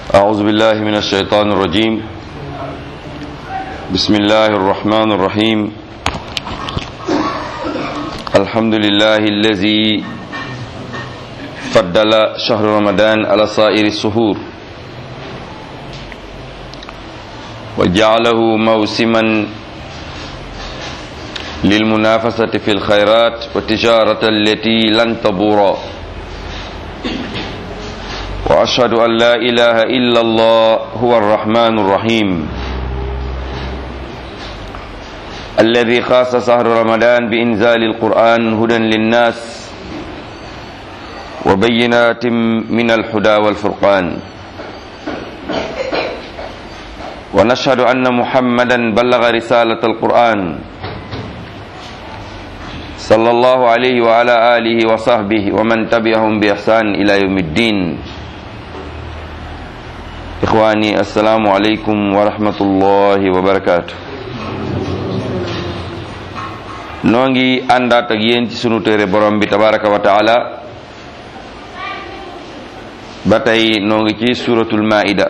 أعوذ بالله من الشيطان الرجيم بسم الله الرحمن الرحيم الحمد لله الذي فضل شهر رمضان على سائر السهور وجعله موسما للمنافسة في الخيرات والتجارة التي لن تبورا وأشهد أن لا إله إلا الله هو الرحمن الرحيم الذي خاص شهر رمضان بإنزال القرآن هدى للناس وبينات من الهدى والفرقان ونشهد أن محمدا بلغ رسالة القرآن صلى الله عليه وعلى آله وصحبه ومن تبعهم بإحسان إلى يوم الدين ixwaani assalaamu aleykum wa rahmatullahi wa barakaatu noo ngi àndaat ak yéen ci sunu téere borom bi tabaraka wa taala ba tey noo ngi ci suratul maida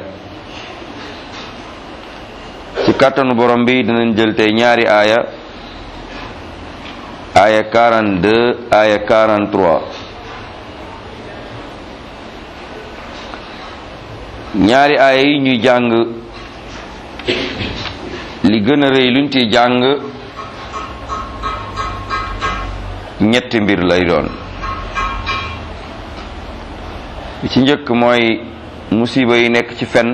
ci kàttanu borom bi dinañ jël tey ñaari aaya aaya 42 aaya 43 ñaari aaya yi ñuy jàng li gën a rëy luñ ci jàng ñetti mbir lay doon bi ci njëkk mooy musiba yi nekk ci fen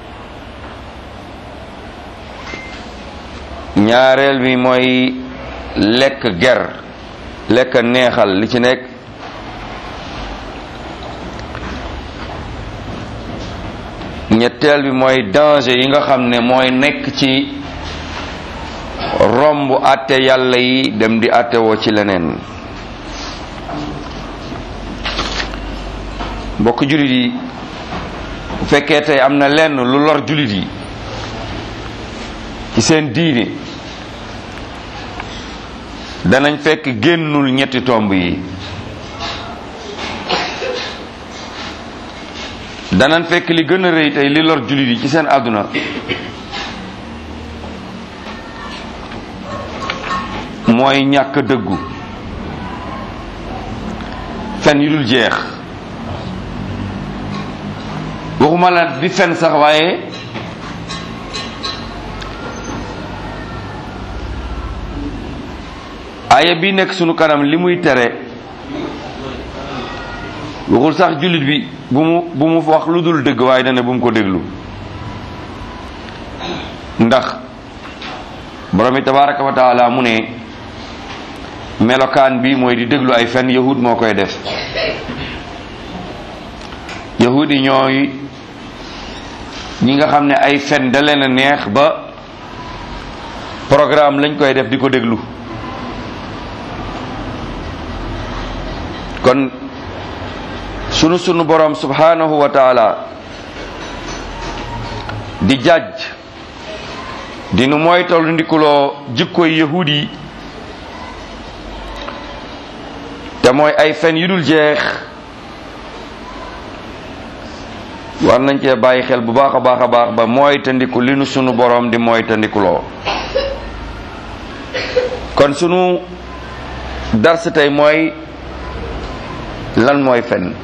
ñaareel bi mooy lekk ger lekk neexal li ci nekk ñetteel bi mooy danger yi nga xam ne mooy nekk ci romb àtte yàlla yi dem di àtte woo ci leneen mbokk jullit yi bu fekkee tey am na lenn lu lor jullit yi ci seen diine danañ fekk génnul ñetti tomb yi danañ fekk li gën a rëy tey li lor jullit yi ci seen àdduna mooy ñàkk dëggu fen yu dul jeex waxuma la di fen sax waaye aaya bi nekk sunu kanam li muy tere waxul sax jullit bi bu mu bu mu wax lu dul dëgg waaye dana bu mu ko déglu ndax borom bi tabaraka wa taala mu ne melokaan bi mooy di déglu ay fen yahud moo koy def yahud yi ñooy ñi nga xam ne ay fen da leen a neex ba programme lañ koy def di ko déglu kon sunu sunu borom subhanahu wa taala di jàjj di nu moytal ndikuloo jikkoy yahud yi te mooy ay fen yu dul jeex war nañ cee bàyyi xel bu baax a baax a baax ba mooy tandiku li nu sunu borom di mooy tandikuloo kon sunu dars tey mooy lan mooy fen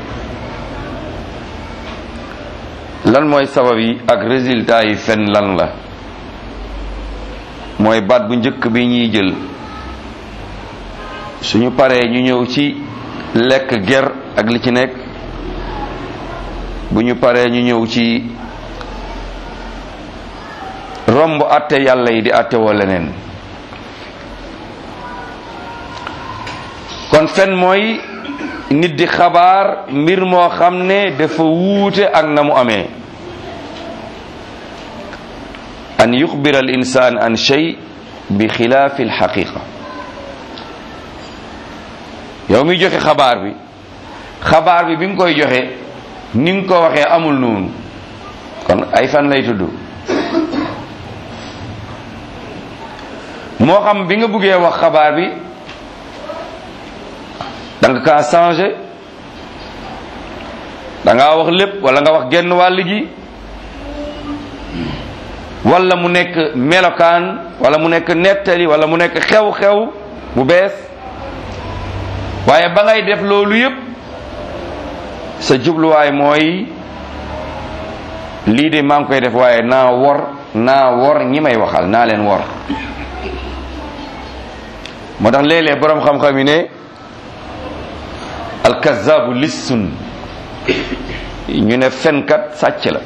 lan mooy sabab yi ak résultat yi fen lan la mooy baat bu njëkk bi ñuy jël suñu paree ñu ñëw ci lekk ger ak li ci nekk bu ñu paree ñu ñëw ci romb àtte yàlla yi di àtte woo leneen kon fen mooy nit di xabaar mbir moo xam ne dafa wuute ak na mu amee an yuxbira al insaan an shay bi xilaafi alxaqiqa yow mi joxe xabaar bi xabaar bi bi nga koy joxe ni nga ko waxee amul noonu kon ay fan lay tudd moo xam bi nga buggee wax xabaar bi da nga kaa changé da ngaa wax lépp wala nga wax genn wàll gi wala mu nekk melokaan wala mu nekk nettali wala mu nekk xew-xew bu bees waaye ba ngay def loolu yépp sa jubluwaay mooy lii de maa ngi koy def waaye naa wor naa wor ñi may waxal naa leen wor moo tax léeg-léeg boroom xam-xam yi ne alkazaabu lissun ñu ne fenkat sàcc la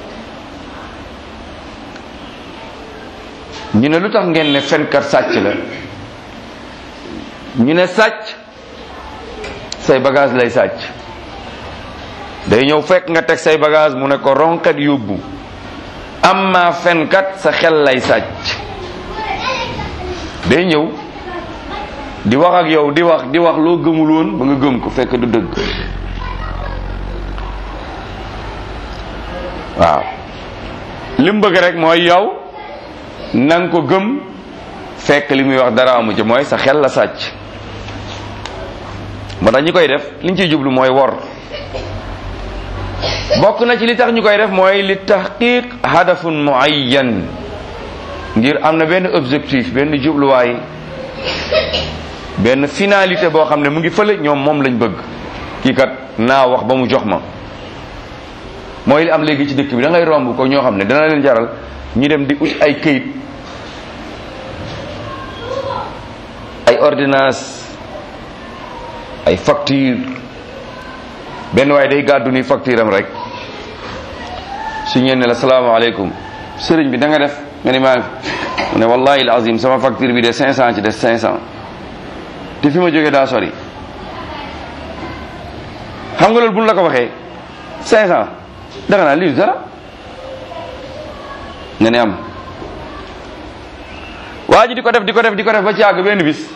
ñu ne lu tax ngeen ne fenkat sàcc la ñu ne sàcc say bagage lay sàcc day ñëw fekk nga teg say bagage mu ne ko ronkat yóbbu amma fenkat sa xel lay sàcc day ñëw di wax ak yow di wax di wax loo gëmul woon ba nga gëm ko fekk du dëgg waaw li mu bëgg rek mooy yow na nga ko gëm fekk li muy wax dara amu ci mooy sa xel la sàcc moo tax ñi koy def liñ ciy jublu mooy wor bokk na ci li tax ñu koy def mooy li tahqiq hadafun muayyan ngir am na benn objectif benn jubluwaay benn finalité boo xam ne mu ngi fële ñoom moom lañ bëgg kii kat naa wax ba mu jox ma mooy li am léegi ci dëkk bi da ngay romb ko ñoo xam ne dana leen jaral ñu dem di ut ay këyit ay ordonnance ay facture benn waaye day gàddu ni facture am rek su ñeen ne la salaamaaleykum sëriñ bi da nga def nga ni maa mu ne wallahi alazim sama facture bi de 500 ci des 500 te fi ma jógee daa sori xam nga loolu buñ la ko waxee 500 danga naa lii dara nga ne am waa ji di ko def di ko def di ko def ba ci àgg benn bis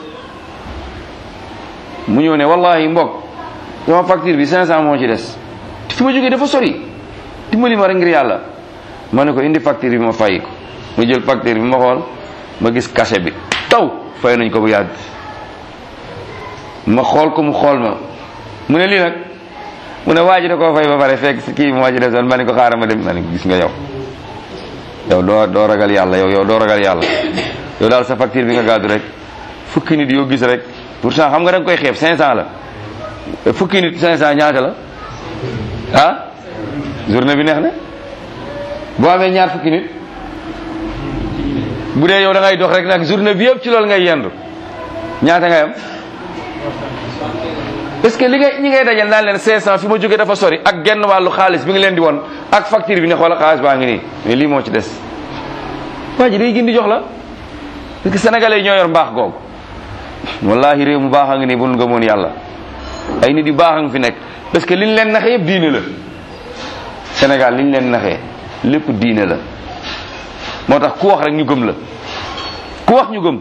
mu ñëw ne wallahi mbokk sama facture bi 500 moo ci des te fi ma jógee dafa sori dimbali ma rek ngir yàlla ma ne ko indi facture bi ma fay ko mu jël facture bi ma xool ma gis cachet bi taw fay nañ ko bu yàgg ma xool ko mu xool ma mu ne lii nag mu ne waa ji da koo fay ba pare fekk kii moo ci desoon ma ne ko xaaral ma dem ma ne gis nga yow yow doo doo ragal yàlla yow yow doo ragal yàlla yow daal sa facture bi nga gàddu rek fukki nit yoo gis rek pourtant xam nga da nga koy xeeb 500 la fukki nit 500 ñaata la ah journée bi neex na boo amee ñaar fukki nit bu dee yow da ngay dox rek nag journée bi yëpp ci loolu ngay yendu ñaata ngay am parce que li ngay ñi ngay dajal naan leen 500 fi ma jógee dafa sori ak genn wàllu xaalis bi nga leen di won ak facture bi ne xoola xaalis baa ngi nii mais lii moo ci des waa ji day gindi jox la parce que sénégalais yi ñoo yor mbaax googu wallahi réew mu baax a ngi nii bu nu gëmoon yàlla ay nit yu baax a ngi fi nekk parce que liñ leen naxee yëpp diine la Sénégal liñ leen naxee lépp diine la moo tax ku wax rek ñu gëm la ku wax ñu gëm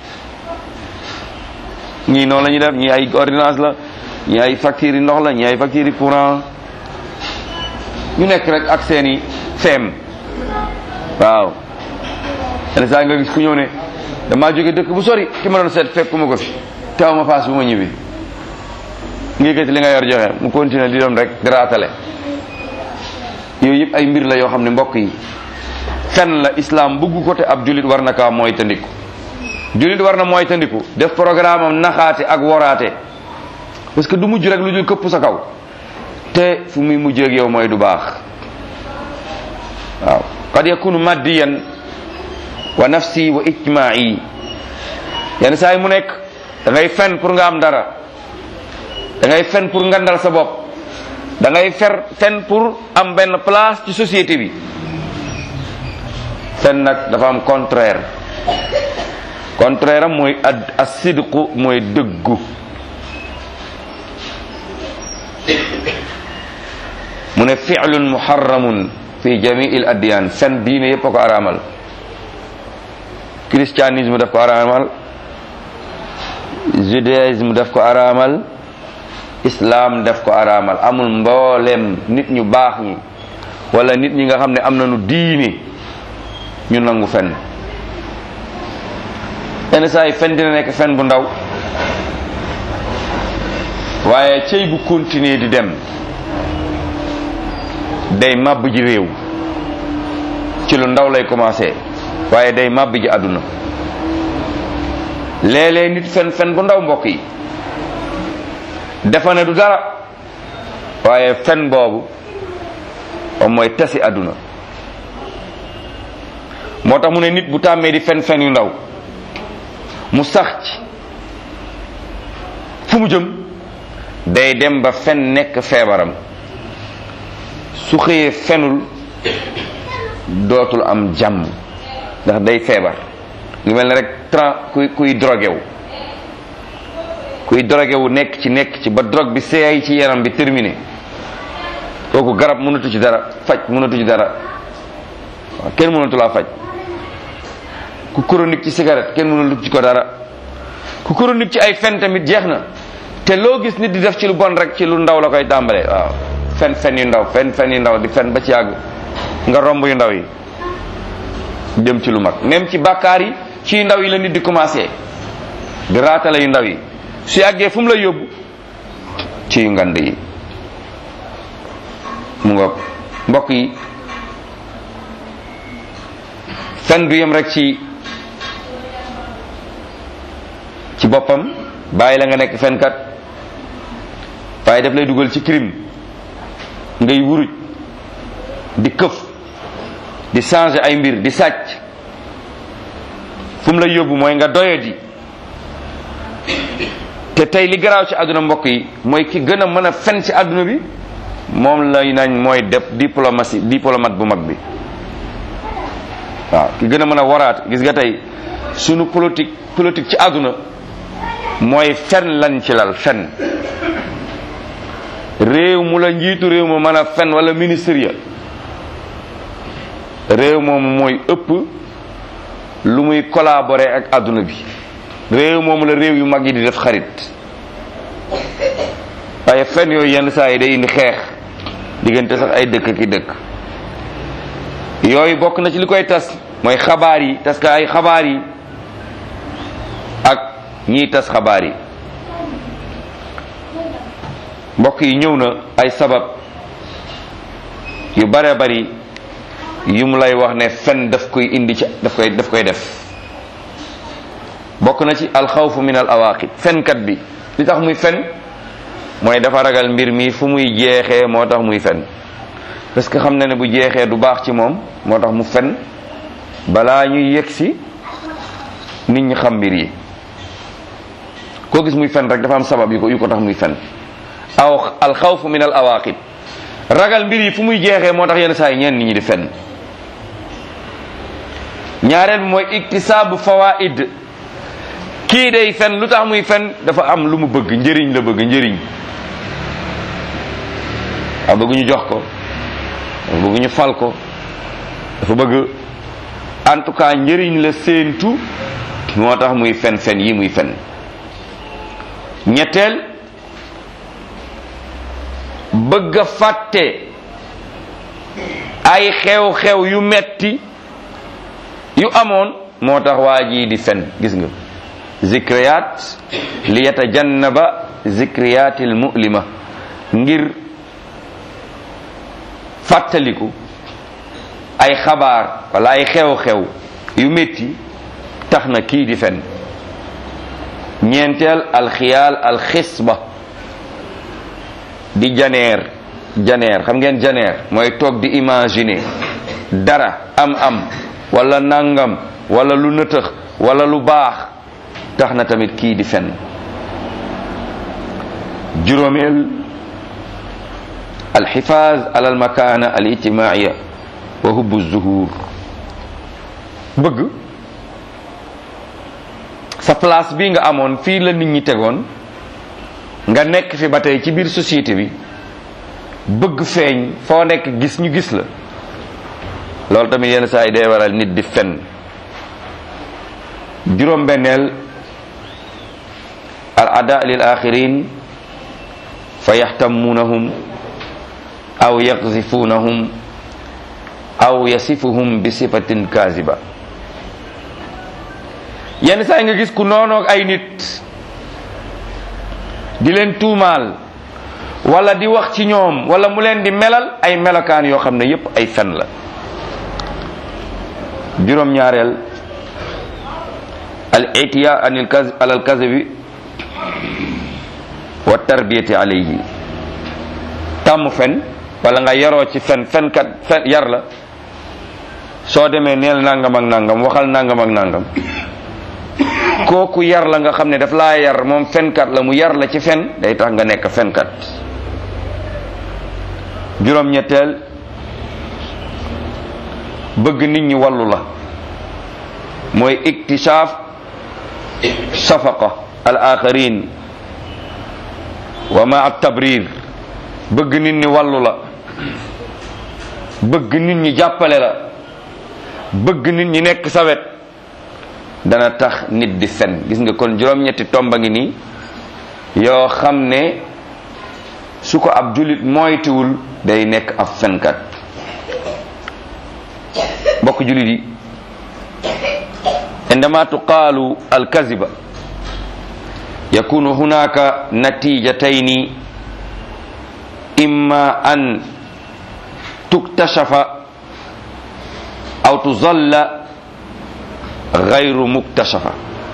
ñii noonu la ñuy def ñii ay ordonnance la ñii ay factures yi ndox la ñii ay factures yi courant ñu nekk rek ak seeni feem waaw yenn saa nga gis ku ñëw ne damaa jóge dëkk bu sori ki ma doon seet fekkuma ko fi teew ma paas bu ma ñibbi ngi yëkkati li nga yor joxe mu continuer di doon rek daraatale yooyu yëpp ay mbir la yoo xam ne mbokk yi fen la islam bëgg ko te ab julit war na kaa mooy tandiku julit war na mooy tandiku def programme am naxaate ak woraate parce que du mujj rek lu dul këpp sa kaw te fu muy mujj ak yow mooy du baax waaw qad yakunu maddiyan wa nafsi wa ijma'i yenn saa yi mu nekk da ngay fen pour nga am dara da ngay fen pour ngandal sa bopp da ngay fer fen pour am benn place ci société bi fen nag dafa am contraire contraire am mooy ad asidqu mooy dëggu mu ne fi'lun muharramun fi jamii al adyan fen diine yépp a ko araamal christianisme daf ko araamal judaïsme daf ko araamal islam daf ko araamal amul mboolem nit ñu baax ñi wala nit ñi nga xam ne am nañu diine ñu nangu fen yenn saa yi fen dina nekk fen bu ndaw waaye cëy bu continuer di dem day màbb ji réew ci lu ndaw lay commencé waaye day màbb ji àdduna léeg-léeg nit fen fen bu ndaw mbokk yi dafa ne du dara waaye fen boobu moom mooy tasi àdduna moo tax mu ne nit bu tàmmee di fen fen yu ndaw mu sax ci fu mu jëm day dem ba fen nekk feebaram su xëyee fenul dootul am jàmm ndax day feebar ngi mel ne rek tran kuy kuy drogué wu kuy drogué wu nekk ci nekk ci ba drogue bi seey ci yaram bi terminé kooku garab mënatu ci dara faj mënatu ci dara waaw kenn mënatu laa faj ku chronique ci cigarette kenn mënatu ci ko dara ku chronique ci ay fen tamit jeex na te loo gis nit di def ci lu bon rek ci lu ndaw la koy tàmbalee waaw fen fen yu ndaw fen fen yu ndaw di fen ba ci yàgg nga romb yu ndaw yi dem ci lu mag même ci bàkkaar yi ci yu ndaw yi la nit di commencé di raatale yu ndaw yi su yàggee fu mu la yóbbu ci yu ngand yi mu nga mbokk yi fen du yem rek ci ci boppam bàyyi la nga nekk fenkat waaye daf lay dugal ci crime ngay wuruj di këf di changer ay mbir di sàcc fu mu lay yóbbu mooy nga doyadi te tey li garaaw ci àdduna mbokk yi mooy ki gën a mën a fen ci àdduna bi moom lay nañ mooy def diplomatie diplomate bu mag bi waaw ki gën a mën a waraat gis nga tey sunu politique politique ci àdduna mooy fen lañ ci lal fen réew mu la njiitu réew ma mën a fen wala ministre ya réew moomu mooy ëpp lu muy collaborer ak àdduna bi réew moomu la réew yu mag yi di def xarit waaye fen yooyu yenn saa yi day indi xeex diggante sax ay dëkk ki dëkk yooyu bokk na ci li koy tas mooy xabaar yi tas ka ay xabaar yi ak ñiy tas xabaar yi mbokk yi ñëw na ay sabab yu bare bari yu mu lay wax ne fen daf koy indi ci daf koy daf koy def bokk na ci alxawfu min al awaqib fenkat bi li tax muy fen mooy dafa ragal mbir mi fu muy jeexee moo tax muy fen parce que xam na ne bu jeexee du baax ci moom moo tax mu fen balaa ñuy yegg si nit ñi xam mbir yi koo gis muy fen rek dafa am sabab yu ko yu ko tax muy fen aw alxawfu min al awaqib ragal mbir yi fu muy jeexee moo tax yenn saa yi ñeen nit ñi di fen ñaareel bi mooy iktisaabu fawaid kii day fen lu tax muy fen dafa am lu mu bëgg njëriñ la bëgg njëriñ waaw bëgg ñu jox ko dafa bëgg ñu fal ko dafa bëgg en tout cas njëriñ la séentu moo tax muy fen fen yi muy fen ñetteel bëgg a fàtte ay xew-xew yu metti yu amoon moo tax waa ji di fen gis nga zikriyat li yatajannaba zikriyatil mu'lima ngir fàttaliku ay xabaar wala ay xew-xew yu metti tax na kii di fen ñeenteel alxiyaal alxisba di janeer janeer xam ngeen janeer mooy toog di imaginer dara am am wala nangam wala lu nëtëx wala lu baax tax na tamit kii di fen juróomeel alxifaaz ala almakana alijtimaia wa hubbu zuhur bëgg sa place bi nga amoon fii la nit ñi tegoon nga nekk fi ba tey ci biir société bi bëgg feeñ foo nekk gis ñu gis la loolu tamit yenn saa yi day waral nit di fen juróom benneel al ada lil axirin fa yaxtamunahum aw yaxzifunahum aw yasifuhum bi sifatin kaziba yenn saa yi nga gis ku noonoog ay nit di leen tuumaal wala di wax ci ñoom wala mu leen di melal ay melokaan yoo xam ne yépp ay fen la juróom-ñaareel al itiya anil kaz alal kazibi wa tarbiyati alayhi tàmm fen wala nga yaroo ci fen fenkat fen yar la soo demee neel nangam ak nangam waxal nangam ak nangam kooku yar la nga xam ne daf laa yar moom fenkat la mu yar la ci fen day tax nga nekk fenkat juróom-ñetteel bëgg nit ñi wallu la mooy iktishaaf safaqa al axarin wa ma tabrir bëgg nit ñi wallu la bëgg nit ñi jàppale la bëgg nit ñi nekk sa wet dana tax nit di fen gis nga kon juróom-ñetti tomba ngi nii yoo xam ne su ko ab jullit moytuwul day nekk ab fenkat mbokk jullit yi indama tuqaalu alkaziba yakunu hunaka natijatayni imma an tuktashafa aw tuzalla gayru muktashafa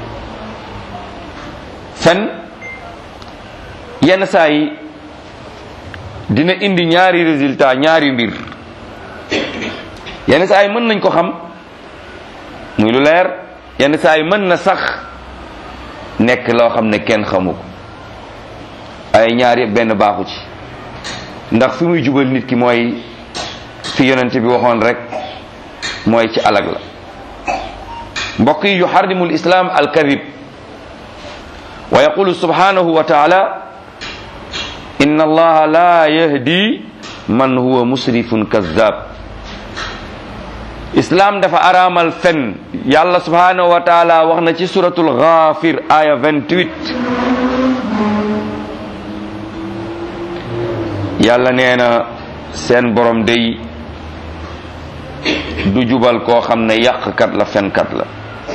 fen yenn saa yi dina indi ñaari résultat ñaari mbir yenn saa yi mën nañ ko xam muy lu leer yenn saa yi mën na sax nekk loo xam ne kenn xamu ko ay ñaar yëpp benn baaxu ci ndax fi muy jubal nit ki mooy fi yonent bi waxoon rek mooy ci alag la mbokk yi yuharrimu lislaam alkadib wa yaqulu subhanahu wa taala inna allaha la yahdi man huwa musrifun kazzab islam dafa araamal fen yàlla subhanahu wa taala wax na ci suratul ghafir aya 28 yàlla nee na seen borom day du jubal koo xam ne yàqkat la fenkat la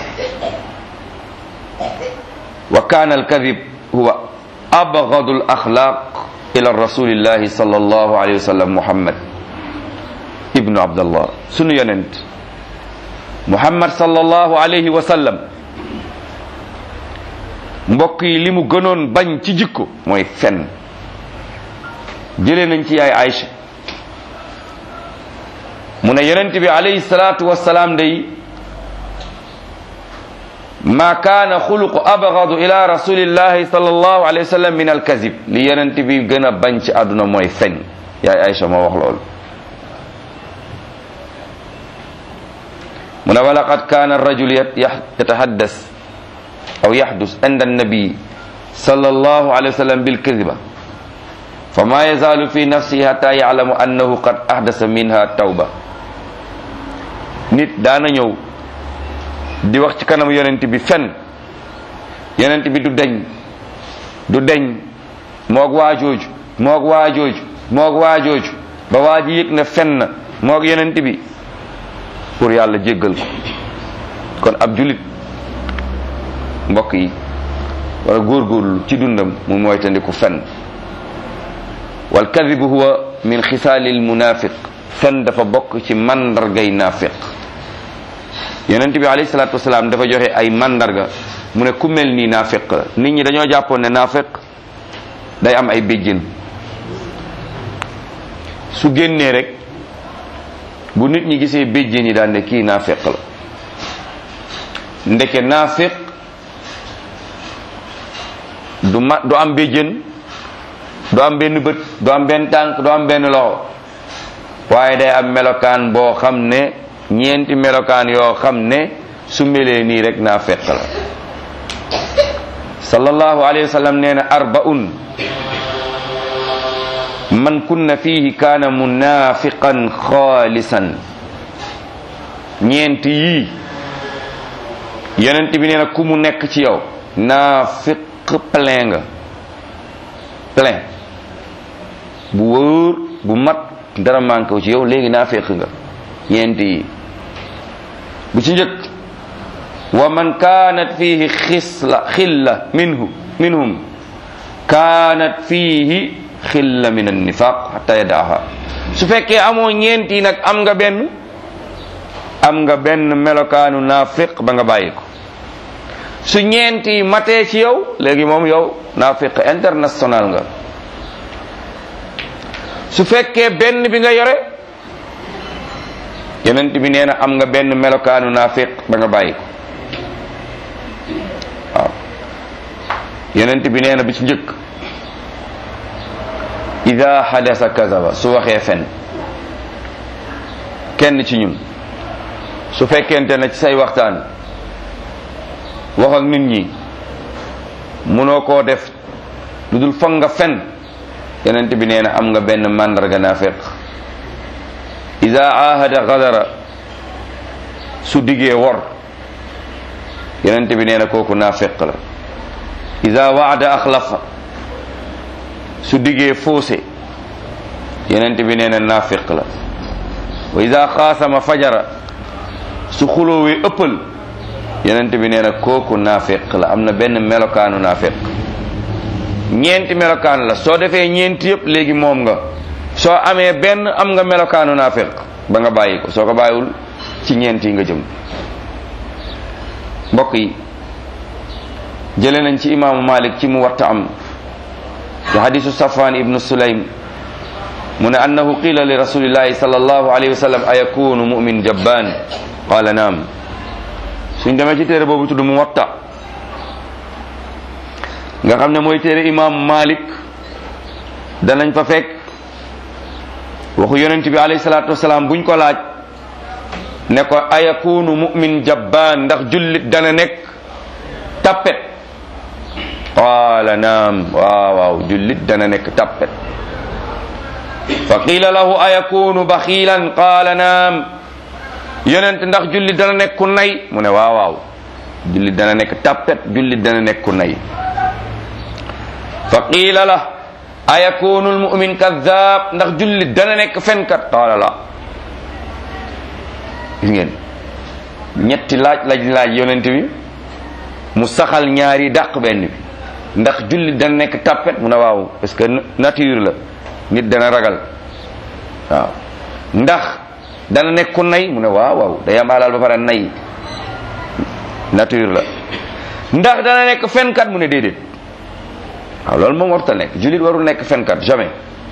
wa kaana alkadib huwa abgadu al axlaq ila rasulillahi sallallahu alayhi wa sallam muhammad ibnu abdallah sunu yonent muhammad sallallahu alayhi wa sallam mbokk yi li mu gënoon bañ ci jikko mooy fen jëlee nañ ci yaay Aïcha mu ne yonent bi alayhi salaatu wassalaam day ma kaana xuluqu abgadu ila rasulillahi sallallahu alayhi wa sallam min alkazib li yonent bi gën a bañ ci àdduna mooy fen yaay Aïcha moo wax loolu mu ne walaqad kaana arrajul yatahaddas aw yahdus inda annabi sallallahu alayhi wa sallam bilkaziba fama yazaalu fi nafsihi hatta yalamu annahu qad ahdasa minha tawba nit daana ñëw di wax ci kanam yonent bi fen yonent bi du deñ du deñ moog waajooju moog waajooju moog waajooju ba waa ji yëg ne fen na moog yonent bi pour yàlla jéggal ko kon ab julit mbokk yi wala góorgóorlu ci dundam mu moytandiku fen wal kadibu huwa min xisaalil munafiq fen dafa bokk ci mandargay naafiq yonent bi alayhi salaatu wasalaam dafa joxe ay mandarga mu ne ku mel nii naafiq la nit ñi dañoo jàppoon ne naafiq day am ay béjjén su génnee rek bu nit ñi gisee béjjén yi daan ne kii naafiq la ndeke naafiq du ma du am béjjén du am benn bët du am benn tànk du am benn loxo waaye day am melokaan boo xam ne ñeenti melokaan yoo xam ne su melee nii rek naa fekk la sallallahu alayhi wa sallam nee na arbaun man kunna fihi kaana munafiqan xaalisan ñeenti yii yonent bi nee na ku mu nekk ci yow naafiq plein nga plein bu wóor bu mat dara manqué ci yow léegi naa fekk nga ñeenti yi bu ci njëkk wa man kaanat fihi xisla xilla minhu minhum kaanat fihi xilla min annifaq xata yadaaha su fekkee amoo ñeenti nag am nga benn am nga benn melokaanu naafiq ba nga bàyyi ko su ñeenti matee ci yow léegi moom yow naafiq international nga su fekkee benn bi nga yore yonent bi nee na am nga benn melokaanu naafiq ba nga bàyyi ko waaw yonent bi nee na bi ci njëkk ida hadasa kazaba su waxee fen kenn ci ñun su fekkente ne ci say waxtaan wax ak nit ñi munoo koo def lu dul foog nga fen yonent bi nee na am nga benn màndarga naafiq ida ahada gadara su diggee wor yonent bi nee na kooku naafiq la ida waada axlafa su diggee foose yonent bi nee na naafiq la wa ida xaasama fajara su xuloowee ëppal yonent bi nee na kooku naafiq la am na benn melokaanu naafiq ñeenti melokaan la soo defee ñeenti yëpp léegi moom nga soo amee benn am nga melokaanu naafiq ba nga bàyyi ko soo ko bàyyiwul ci ñeenti nga jëm mbokk yi jële nañ ci imaamu malik ci mu watta am ci hadisu safwan ibnu sulaym mu ne annahu qila li rasulillahi sallallahu alayhi wa sallam ayakunu mumin jabban qala naam suñ demee ci téere boobu tudd mu watta nga xam ne mooy téere imaamu malik danañ fa fekk waxu yonent bi alayhi salaatu wasalaam buñ ko laaj ne ko ayakunu mumin jabbaan ndax jullit dana nekk tappet qaala naam waaw waaw jullit dana nekk tappet fa qiila lahu ayakunu baxiilan qaala naam yonent ndax jullit dana nekk ku nay mu ne waaw waaw jullit dana nekk tappet jullit dana nekk ku nay fa qiila la ayakunu almumin kadab ndax jullit dana nekk fenkat qaala la gis ngeen ñetti laaj laaj laaj yonent bi mu saxal ñaari dàq benn bi ndax jullit dana nekk tappet mu ne waaw parce que nature la nit dana ragal waaw ndax dana nekk ku nay mu ne waaw waaw day am alal ba pare nay nature la ndax dana nekk fenkat mu ne déedéet waaw loolu moom warta nekk jullit warul nekk fenkat jamais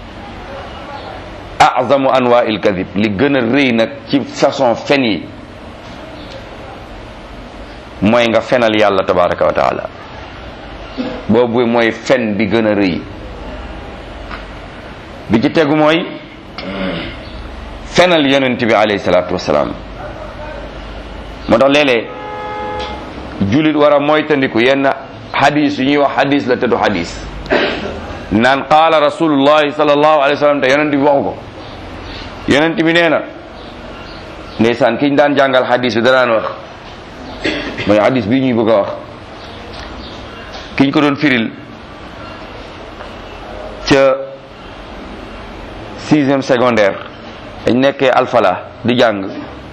azamu anwa il kadib li gën a rëy nag ci façon fen yi mooy nga fenal yàlla tabaraka wa taala boobu mooy fen bi gën a rëy bi ci tegu mooy fenal yonent bi alayhi salaatu wasalaam moo tax léeg-léeg jullit war a moytandiku yenn hadis yu ñuy wax hadis la te du hadis naan qaala rasulullahi sallallahu alayhi wa sallam te yonent bi waxu ko yonent bi nee na ndeysaan kiñ daan jàngal hadis bi danaan wax mooy hadis bii ñuy bëgg a wax kiñ ko doon firil ca sixième secondaire dañ nekkee alfala di jàng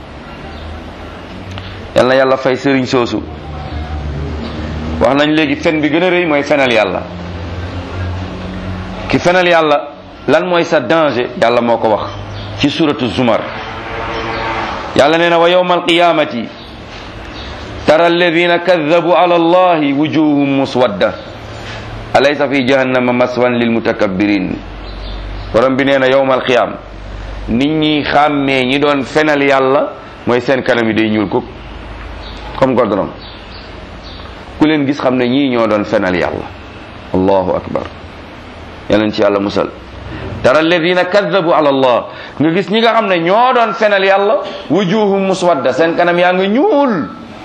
yal na yàlla fay sëriñ soosu wax nañ léegi fen bi gën a rëy mooy fenal yàlla ki fenal yàlla lan mooy sa danger yàlla moo ko wax ci suratu zumar yàlla nee na wa yawma alqiyamati tara alladina kadabu ala allahi wujuhum muswadda alaysa fi jahannama maswan lilmutakabbirin borom bi nee na yawma alqiyam nit ñi xàmmee ñi doon fenal yàlla mooy seen kanam yi day ñuul ko comme goudron ku leen gis xam ne ñii ñoo doon fenal yàlla allahu akbar yàlla ci yàlla musal tara alladina kadabu ala allah nga gis ñi nga xam ne ñoo doon fenal yàlla wujuhum muswadda seen kanam yaa nga ñuul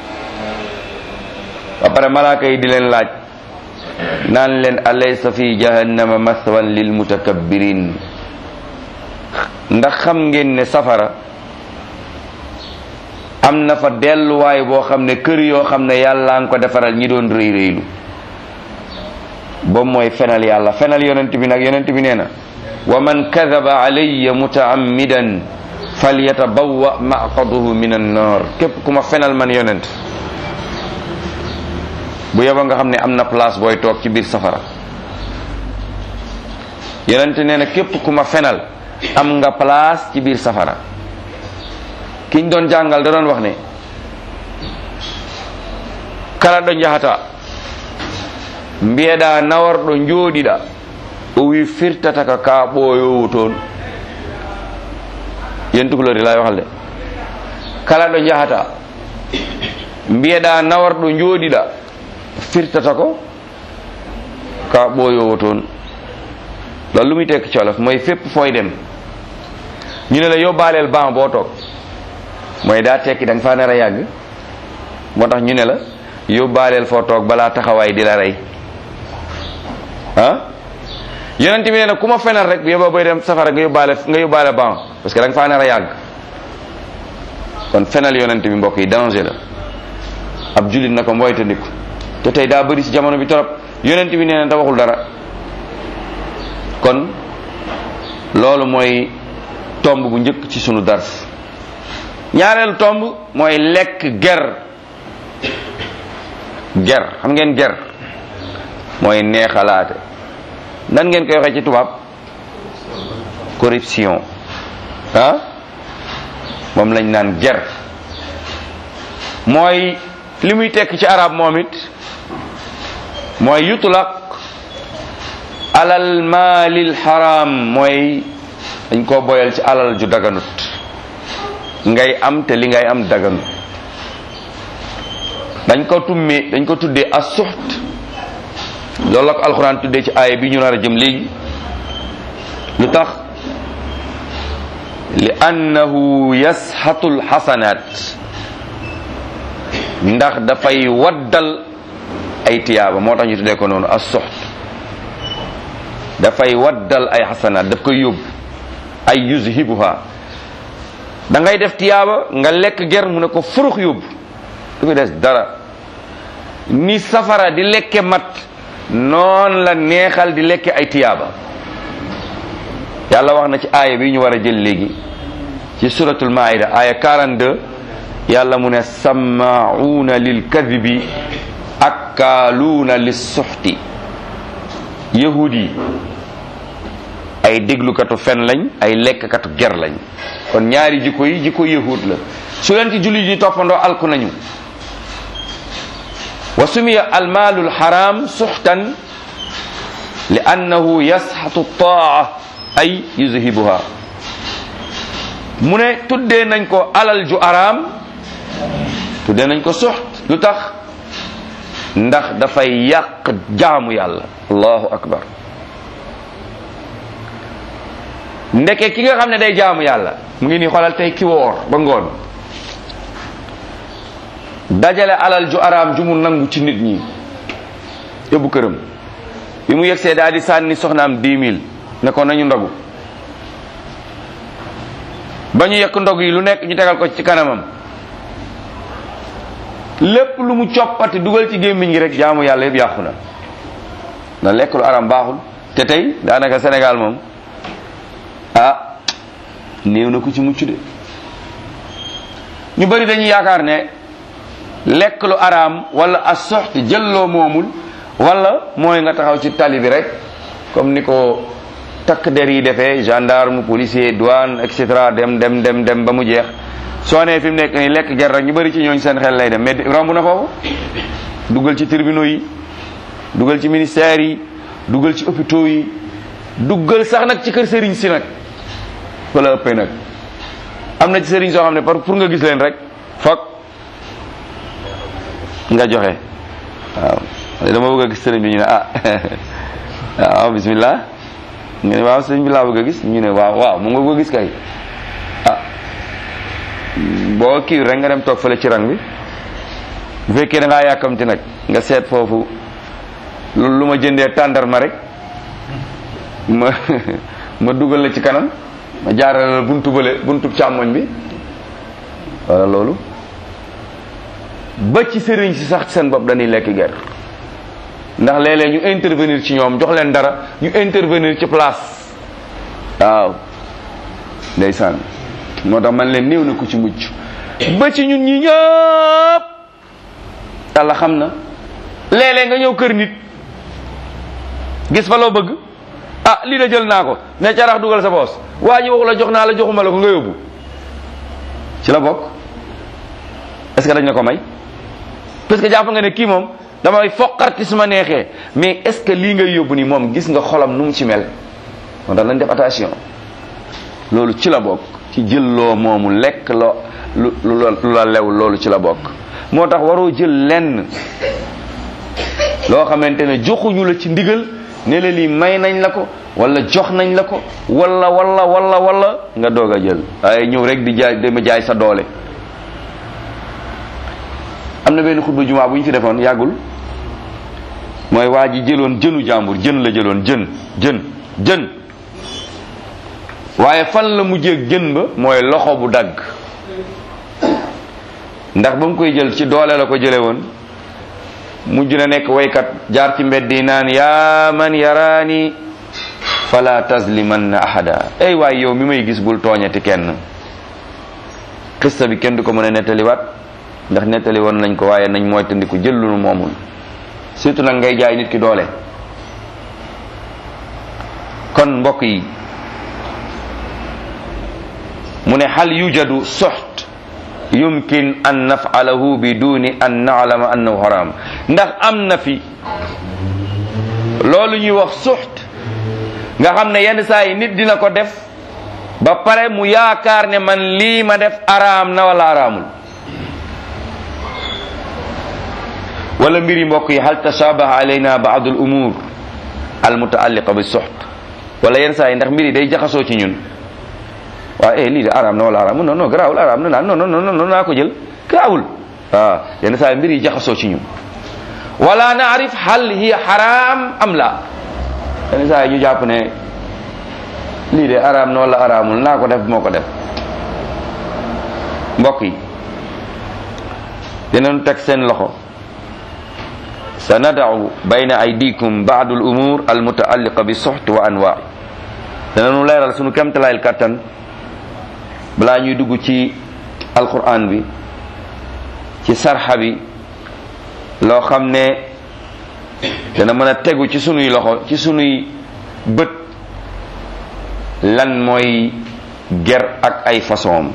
ba pare malaaka yi di leen laaj naan leen alaysa fi jahannama mathwan lil mutakabbirin ndax xam ngeen ne safara am na fa delluwaay boo xam ne kër yoo xam ne yàlla nga ko defaral ñi doon rëy rëylu boobu mooy fenal yàlla fenal yonent bi nag yonent bi nee na wa man kadaba alayya mutaammidan falyatabawwa maqaduhu min annar képp ku ma fenal man yonent bu yeba nga xam ne am na place booy toog ci biir safara yonent nee na képp ku ma fenal am nga place ci biir safara kiñ doon jàngal da doon wax ne kala ɗo jahata mbiyeɗa nawarɗo jooɗiɗa o wi firtata ka ka ɓooyowo toon yentukulori lay waxal de kala ɗo jahata mbiyeɗa nawarɗo jooɗiɗa firtata ko ka ɓooyowo toon loolu lu muy tekk ci wolof mooy fépp fooy dem ñu ne la yóbbaaleel ban boo toog mooy daa tekki da nga faa nar a yàgg moo tax ñu ne la yóbbaaleel foo toog balaa taxawaay di la rey ah yonent bi nee na ku ma fenal rek yóbba boy dem safara nga yóbbaale nga yóbbaale ban parce que da nga faa nar a yàgg kon fenal yonent bi mbokk yi danger la ab jullit na ko moytandiku te tey daa bëri ci jamono bi torop yonent bi nee na da waxul dara kon loolu mooy tomb bu njëkk ci sunu dars ñaareelu tomb mooy lekk ger ger xam ngeen ger mooy neexalaate nan ngeen koy waxee ci tubaab corruption ah moom lañ naan ger mooy li muy tekk ci arab moom it mooy yutlaq alal maalil haram mooy dañ koo boyal ci alal ju daganut ngay am te li ngay am daganut dañ ko tummee dañ ko tuddee as suxt loolu la ko alxuraan tuddee ci aaya bi ñu nar a jëm léegi lu tax li annahu yasxatu lxasanaat ndax dafay waddal ay tiyaaba moo tax ñu tuddee ko noonu as suxt dafay waddal ay xasanaat daf koy yóbbu ay yuzhibuha da ngay def tiyaaba nga lekk ger mu ne ko furux yóbbu du ko des dara ni safara di lekke mat noon la neexal di lekke ay tiyaaba yàlla wax na ci aaya bi ñu war a jël léegi ci suratul maida aaya 42 yàlla mu ne sammauna lil kadibi akkaaluuna lis suxti yahud yi ay déglukatu fen lañ ay lekkkatu ger lañ kon ñaari jikko yi jikko yahud la su leen ci jullit yi toppandoo alku nañu wa sumiya almaalu alxaram suxtan li annahu yasxatu taa ay yuzhibuha mu ne tuddee nañ ko alal ju araam tuddee nañ ko suxt lu tax ndax dafay yàq jaamu yàlla allahu akbar ndeke ki nga xam ne day jaamu yàlla mu ngi nii xoolal tey ki woor ba ngoon dajale alal ju araam ju mu nangu ci nit ñi yóbbu këram bi mu yegsee daal di sànni soxnaam dix mille ne ko nañu ndogu ba ñu yekk ndog yi lu nekk ñu tegal ko ci kanamam lépp lu mu coppati dugal ci gémmiñ gi rek jaamu yàlla yëpp yàqu na na lekk lu araam baaxul te tey daanaka Sénégal moom ah néew na ku ci mucc de ñu bari dañuy yaakaar ne lekk lu araam wala as soxti jëlloo moomul wala mooy nga taxaw ci tali bi rek comme ni ko takk der yi defee gendarme policier douane et cetera dem dem dem dem ba mu jeex soo nee fi mu nekk nii lekk ger rek ñu bari ci ñooñ seen xel lay dem mais romb na foofu dugal ci tribunaux yi dugal ci ministères yi dugal ci hôpitaux yi dugal sax nag ci kër sëriñ si nag fa la ëppee nag am na ci sëriñ soo xam ne par pour nga gis leen rek foog nga joxe waaw dama bëgg a gis sëriñ bi ñu ne ah waaw bismillah nga ne waaw sëriñ bi laa bëgg a gis ñu ne waaw waaw mu nga bëgg a gis kay ah boo kii rek nga dem toog fële ci rang bi bu fekkee da ngaa yàkkamti nag nga seet foofu lu ma jëndee tàndarma rek ma ma dugal la ci kanam ma jaarale la buntu bële buntu càmmoñ bi wala loolu ba ci sëriñ si sax seen bopp dañuy lekk ger ndax léeg-léeg ñu intervenir ci ñoom jox leen dara ñu intervenir ci place waaw ndeysaan moo tax man leen néew na ku ci mucc ba ci ñun ñi ñëpp yàlla xam na léeg-léeg nga ñëw kër nit gis fa loo bëgg ah lii de jël naa ko ne carax dugal sa poos waa ji waxu la jox naa la joxuma la ko nga yóbbu ci la bokk est-ce que dañ la ko may parce que jàpp nga ne kii moom damay foqarti su ma neexee mais est-ce que lii ngay yóbbu ni moom gis nga xolam nu mu ci mel moo tax nañ def attention loolu ci la bokk ci jël loo moomu lekk loo lu lu la lew loolu ci la bokk moo tax waroo jël lenn loo xamante ne joxuñu la ci ndigal ne la lii may nañ la ko wala jox nañ la ko wala wala wala wala nga doog a jël waaye ñëw rek di jaay dama jaay sa doole am na benn xutba jumaa bu ñu fi defoon yàggul mooy waa ji jëloon jënu jàmbur jën la jëloon jën jën jën waaye fan la mujjee jën ba mooy loxo bu dagg ndax ba mu koy jël ci doole la ko jële woon mujj na nekk waykat jaar ci mbedd yi naan yaa man yaraani fala tazlimanna ahada ay waay yow mi may gis bul tooñati kenn xista bi kenn du ko mën a nettaliwaat ndax nettali woon nañ ko waaye nañ mooy tandiku jël lu nu moomul surtout nag ngay jaay nit ki doole kon mbokk yi mu ne hal yujadu suxt yumkin an naf'alahu biduni an na'lama annahu haram ndax am na fi loolu ñuy wax suxt nga xam ne yenn saa yi nit dina ko def ba pare mu yaakaar ne man lii ma def araam na wala araamul wala mbir yi mbokk yi hal tashabaha alayna ba'd al umur al mutaalliqa bi suxt wala yenn saa yi ndax mbir yi day jaxasoo ci ñun waaw eh lii de araam na wala araam non non garaawul araam na naan non non non non naa ko jël garaawul waaw yenn saa yi mbir yi jaxasoo ci ñun wala naarif hal hiya haram am la yenn saa yi ñu jàpp ne lii de araam na wala araamul naa ko def moo ko def mbokk yi dinañ teg seen loxo sanadau bayna aydikum baadu al umur al mutaalliqa bi suxt wa anwaa danañu leeral sunu kemtalaayil kattan balaa ñuy dugg ci alquran bi ci sarxa bi loo xam ne dana mën a tegu ci sunuy loxo ci sunuy bët lan mooy ger ak ay façon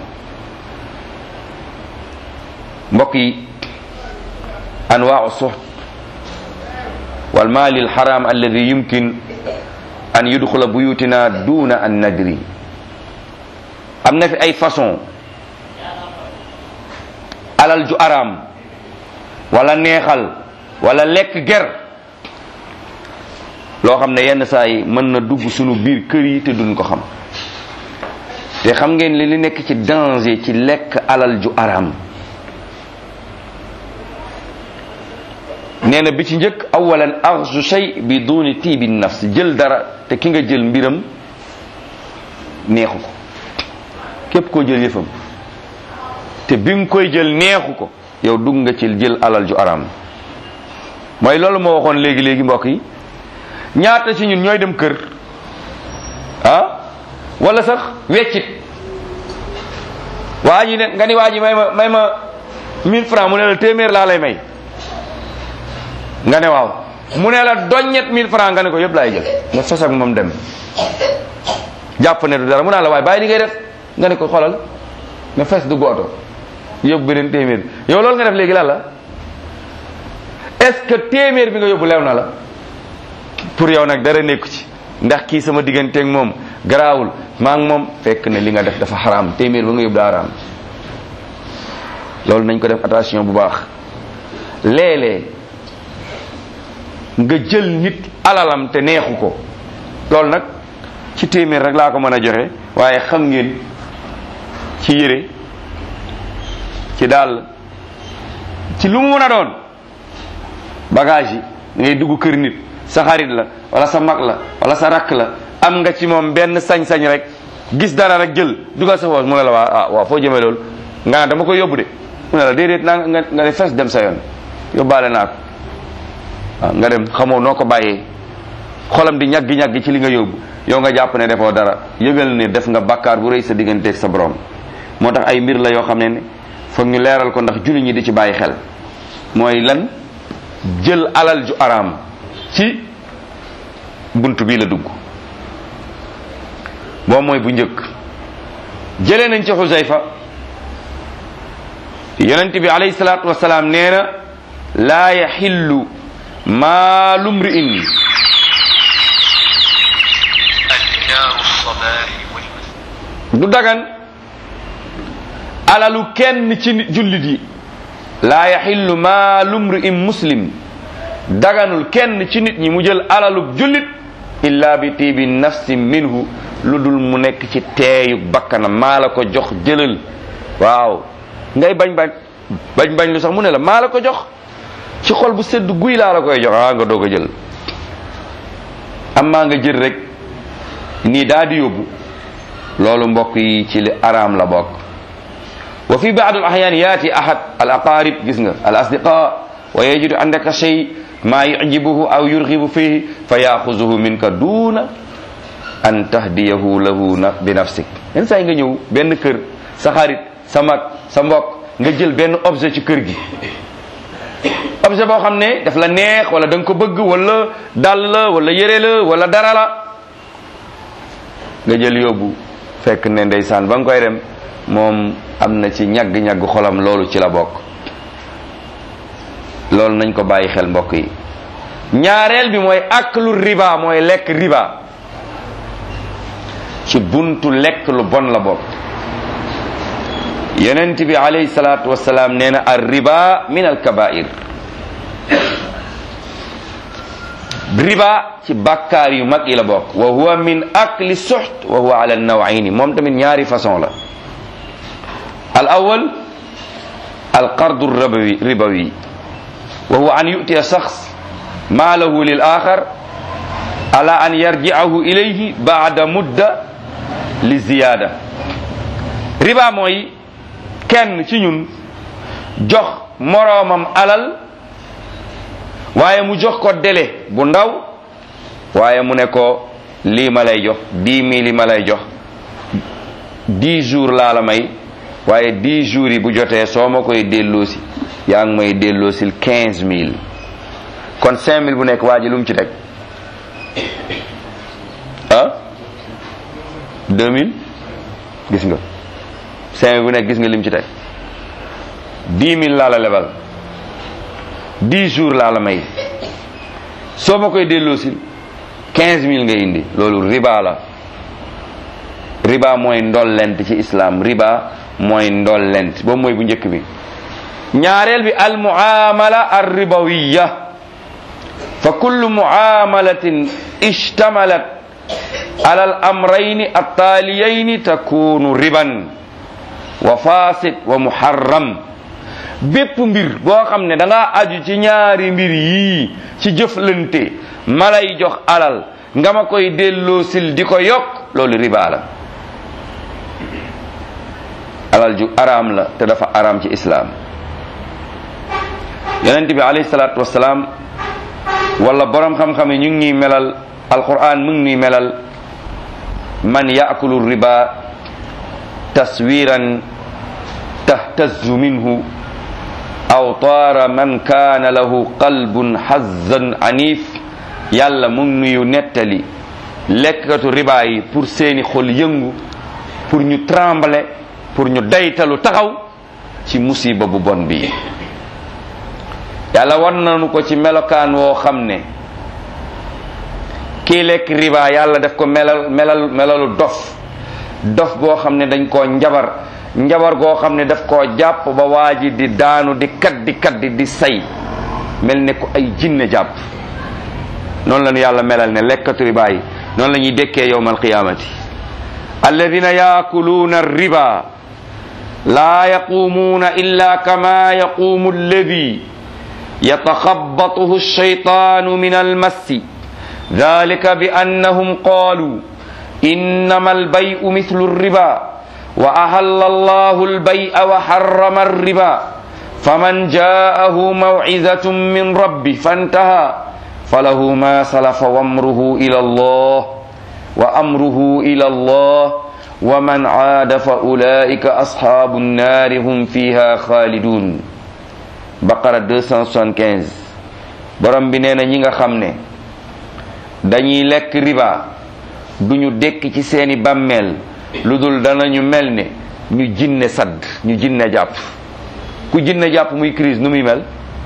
mbokk yi anwaau suxt wal maali alxaram alladi yumkin an yudxula buyutina duna an nadri am na fi ay façon alal ju araam wala neexal wala lekk ger loo xam ne yenn saa yi mën na dugg sunu biir kër yi te duñ ko xam te xam ngeen li li nekk ci danger ci lekk alal ju araam nee na bi ci njëkk awalan axzu shay bi duni tiibi nafs jël dara te ki nga jël mbiram neexu ko képp koo jël yëfam te bi nga koy jël neexu ko yow dugg nga ci jël alal ju araam mooy loolu moo waxoon léegi léegi mbokk yi ñaata ci ñun ñooy dem kër ah wala sax weccit waa ji ne nga ni waa ji may ma may ma 1000 francs mu ne la téeméer laa lay may nga ne waaw mu ne la doññet 1000 francs nga ne ko yëpp laay jël nga sos ak moom dem jàpp ne du dara mu naa la waaye bàyyi li ngay def nga ne ko xoolal nga fees du gooto yóbbu beneen téeméer yow loolu nga def léegi lan la est-ce que téeméer bi nga yóbbu lew na la pour yow nag dara nekku ci ndax kii sama digganteeg moom garaawul maa ngi moom fekk ne li nga def dafa xaraam téeméer ba nga yóbbu daa xaraam loolu nañ ko def attention bu baax léeg-léeg nga jël nit alalam te neexu ko loolu nag ci téeméer rek laa ko mën a joxe waaye xam ngeen ci yére ci daal ci lu mu mën a doon bagage yi da ngay dugg kër nit sa xarit la wala sa mag la wala sa rakk la am nga ci moom benn sañ-sañ rek gis dara rek jël dugal sa poos mu ne la waa ah waaw foo jëmee loolu nga naan dama koy yóbbu de mu ne la déedéet naa nga nga ne fes dem sa yoon yóbbaale naa ko waaw nga dem xamoo noo ko bàyyee xolam di ñaggi ñaggi ci li nga yóbbu yow nga jàpp ne defoo dara yëgal ne def nga bakkaar bu rëy sa digganteeg sa borom moo tax ay mbir la yoo xam ne ne foog ñu leeral ko ndax julli ñi di ci bàyyi xel mooy lan jël alal ju araam ci bunt bii la dugg boo mooy bu njëkk jëlee nañ ci xusayfa yonent bi alayhi salaatu wasalaam nee na laa yaxillu maalu mri'in أذكار الصباح والمساء du dagan alalu kenn ci nit- jullit yi laa yaxillu maalu mri'in muslim daganul kenn ci nit ñi mu jël alalu jullit illa bi tiibi nafsi minhu lu dul mu nekk ci teeyu bakkanam maa la ko jox jëlal waaw ngay bañ bañ bañ bañ lu sax mu ne la maa la ko jox ci xol bu sedd guy laa la koy jox ah nga doog a jël amaa nga jël rek nii daa di yóbbu loolu mbokk yi ci li araam la bokk wa fi baad al ahyan yaati ahad al aqarib gis nga al asdiqa wa yajidu andaka shay ma yujibuhu aw yurgibu fihi fa yaxuzuhu minka duna an tahdiyahu lahu na bi nafsik yenn saa yi nga ñëw benn kër sa xarit sa mag sa mbokk nga jël benn objet ci kër gi objet boo xam ne daf la neex wala da nga ko bëgg wala dàll la wala yére la wala dara la nga jël yóbbu fekk ne ndeysaan ba nga koy dem moom am na ci ñagg-ñagg xolam loolu ci la bokk loolu nañ ko bàyyi xel mbokk yi ñaareel bi mooy aklu riba mooy lekk riba ci buntu lekk lu bon la bokk yonent bi alayhi salaatu wasalaam nee na ar riba min al kabair riba ci bàkkaar yu mag yi la bokk wa huwa min akli suxt wa huwa ala nawayni moom tamit ñaari façon la al awal al qardu ribawi ribawi wa huwa an yutiya shakhs maalahu lil axar ala an yarji'ahu ilayhi ba'da mudda li ziyada riba mooy kenn ci ñun jox moroomam alal waaye mu jox ko délai bu ndaw waaye mu ne ko lii ma lay jox dix mille yi ma lay jox dix jours laa la may waaye dix jours yi bu jotee soo ma koy delloosi yaa ngi may delloosil quinze mille kon cinq mille bu nekk waa ji lu mu ci teg ah deux mille gis nga cinq mille bu nekk gis nga lim ci teg dix mille laa la lebal dix jours laa la may soo ma koy delloosil quinze mille nga indi loolu riba la riba mooy ndollent ci islam riba mooy ndollent boobu mooy bu njëkk bi ñaareel bi al muamala ar ribawiya fa kullu muamalatin ishtamalat ala al amrayni attaaliyayni takunu riban wa fasid wa muharram bépp mbir boo xam ne da ngaa aju ci ñaari mbir yii ci jëflante ma lay jox alal nga ma koy delloosil di ko yokk loolu riba la alal ju araam la te dafa araam ci islaam yonent bi alayhi salaatu wasalaam wala borom xam-xam yi ñu ngi ñuy melal alquran mu ngi ñuy melal man yaakulu riba taswiran tahtazu minhu aw taara man kaana lahu qalbun hazzan anif yàlla mu ngi nuyu nettali lekkatu riba yi pour seeni xol yëngu pour ñu trembler pour ñu daytalu taxaw ci musiba bu bon bi yàlla war nañu ko ci melokaan woo xam ne kii lekk riba yàlla def ko melal melal melalu dof dof boo xam ne dañ koo njabar njabar goo xam ne daf koo jàpp ba waa ji di daanu di kat di kat di di say mel ne ko ay jinne jàpp noonu la ñu yàlla melal ne lekkatu riba yi noonu la ñuy dekkee yowmal qiyamati alladina yaakuluuna riba laa yaquumuuna illa kama yaquumu alladi يتخبطه الشيطان من المس ذلك بأنهم قالوا إنما البيع مثل الربا وأهل الله البيع وحرم الربا فمن جاءه موعظة من ربه فانتهى فله ما سلف وامره إلى الله وأمره إلى الله ومن عاد فأولئك أصحاب النار هم فيها خالدون baqara 275 borom bi nee na ñi nga xam ne dañuy lekk riba duñu dekk ci seeni bàmmeel lu dul danañu mel ne ñu jinne sadd ñu jinne jàpp ku jinne jàpp muy crise nu muy mel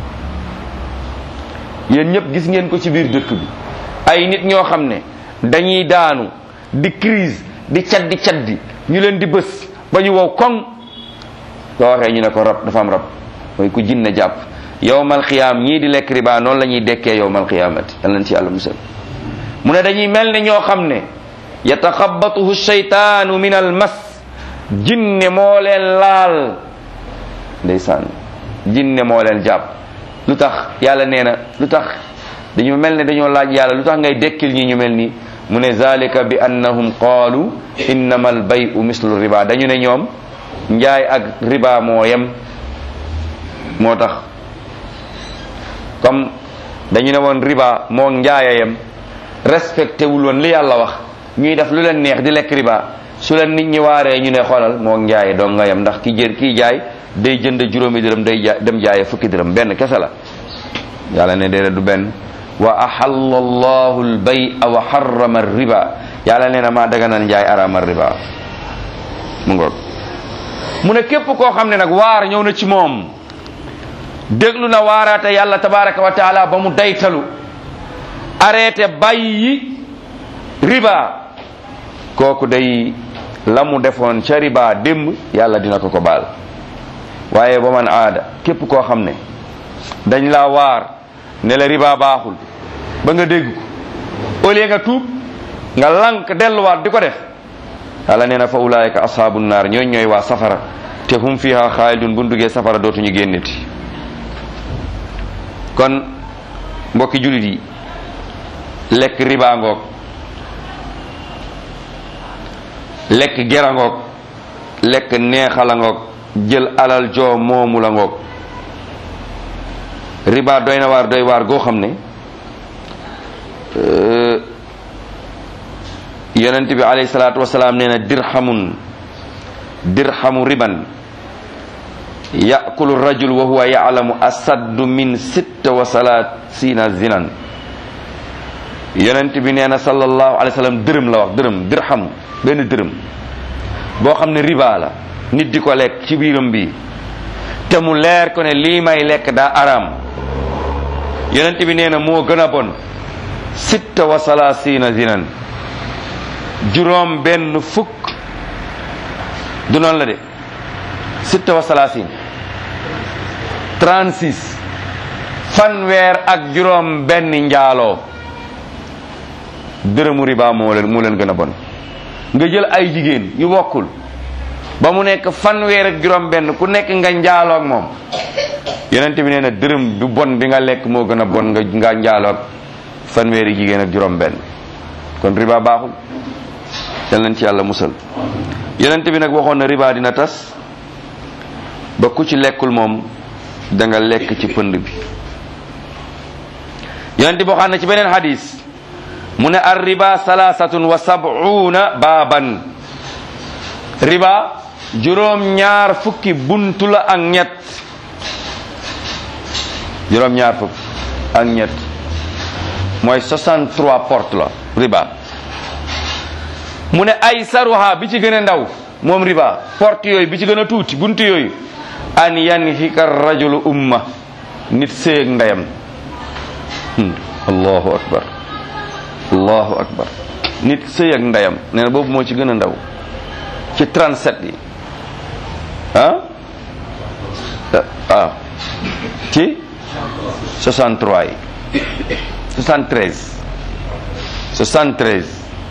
yéen ñëpp gis ngeen ko ci biir dëkk bi ay nit ñoo xam ne dañuy daanu di crise di caddi caddi ñu leen di bës ba ñu wow koŋ soo waxee ñu ne ko rab dafa am rab mooy ku jinne jàpp yowmal xiyaam ñii di lekk riba noonu la ñuy dekkee yowmal xiyaamati yal nañ ci yàlla musal mu ne dañuy mel ne ñoo xam ne yataxabatuhu shaytaanu min al mas jinne moo leen laal ndeysaan jinne moo leen jàpp lu tax yàlla nee na lu tax dañu mel ne dañoo laaj yàlla lu tax ngay dekkil ñi ñu mel nii mu ne zalika bi annahum qaalu innama al bayu mislu riba dañu ne ñoom njaay ak riba moo yem moo tax comme dañu ne woon riba moo njaaya yem respecté wul woon li yàlla wax ñuy def lu leen neex di lekk riba su leen nit ñi waaree ñu ne xoolal moo njaaye dong nga yem ndax ki jër kii jaay day jënd juróomi dërëm day jaay dem jaaye fukki dërëm benn kese la yàlla ne déedéet du benn wa ahalla allahu al-bay'a wa harrama riba yàlla nee na maa daganal njaay arama riba mu ngoog mu ne képp koo xam ne nag waar ñëw na ci moom déglu na waaraate yàlla tabaraka wa taala ba mu daytalu arrêté bàyyi riba kooku day la mu defoon ca riba démb yàlla dina ko ko baal waaye ba man aada képp koo xam ne dañ la waar ne la riba baaxul ba nga dégg ko au lieu nga tuub nga lank delluwaat di ko def yàlla nee na fa ulaayika ashaabu naar ñooñ ñooy waa safara te hum fiha xaalidun bu duggee safara dootuñu génneti kon mbokki julit yi lekk riba ngoog lekk gera ngoog lekk neexala ngoog jël alal joo moomu la ngoog riba doy na waar doy waar goo xam ne yonent bi alayhi salaatu wasalaam nee na dirhamun dirhamu riban yakulu rajul wa huwa yalamu asaddu min sitta wa salaasina zinan yonent bi nee na sallallahu alayhi wa sallam dërëm la wax dërëm dirham benn dërëm boo xam ne riba la nit di ko lekk ci biiram bi te mu leer ko ne lii may lekk daa araam yonent bi nee na moo gën a bon sitta wa salaasina zinan juróom benn fukk du noonu la de sitta wa salaasin 36 fanweer ak juróom benn njaaloo dërëmu riba moo leen moo leen gën a bon nga jël ay jigéen yu bokkul ba mu nekk fanweer ak juróom benn ku nekk nga njaaloo ak moom yonent bi nee na dërëm du bon bi nga lekk moo gën a bon nga nga njaaloo ak fanweeri jigéen ak juróom benn kon riba baaxul yal nañ ci yàlla musal yonent bi nag waxoon na riba dina tas ba ku ci lekkul moom da nga lekk ci pënd bi yonent bi waxaan na ci beneen hadis mu ne ar riba salaasatun wa sab'una baaban riba juróom ñaar fukki buntu la ak ñett juróom ñaar fukk ak ñett mooy 63 porte la riba mu ne ay saruha bi ci gën a ndaw moom riba porte yooyu bi ci gën a tuuti buntu yooyu an yanhika rajulu umma nit séeg ndeyam allahu akbar allahu akbar nit sëy ak ndeyam nee na boobu moo ci gën a ndaw ci 37 yi ah ah ci 63 yi 73 73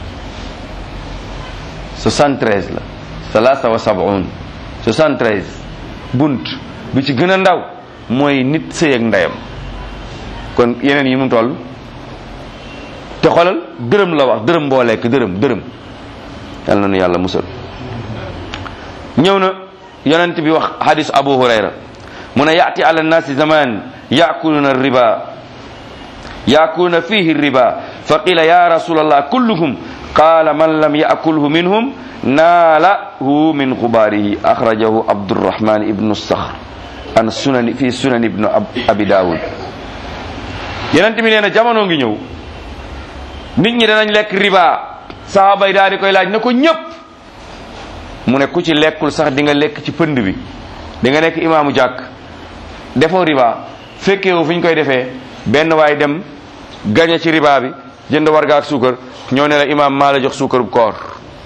73 la salaasa wa sab'un 73 bunt bi ci gën a ndaw mooy nit sëy ak ndeyam kon yeneen yi mu toll te xoolal dërëm la wax dërëm boo lekk dërëm dërëm yal na nu yàlla musal ñëw na yonent bi wax hadis abu hurayra mu ne yaati ala nnaasi zaman yaakuluna riba yaakuluna fihi riba fa qila ya rasul allah kulluhum qala man lam yaakulhu minhum naalahu min xubaarihi axrajahu abdurrahman ibnu sakhr an sunani fi sunan ibnu abi daawud yonent bi nee na jamono ngi ñëw nit ñi danañ lekk riba sahaaba yi daal di koy laaj na ko ñëpp mu ne ku ci lekkul sax di nga lekk ci pënd bi di nga nekk imaamu jàkk defoo riba fekkeewu fi ñu koy defee benn waay dem gañe ci riba bi jënd warga ak suukar ñoo ne la imaam maa la jox suukar bu koor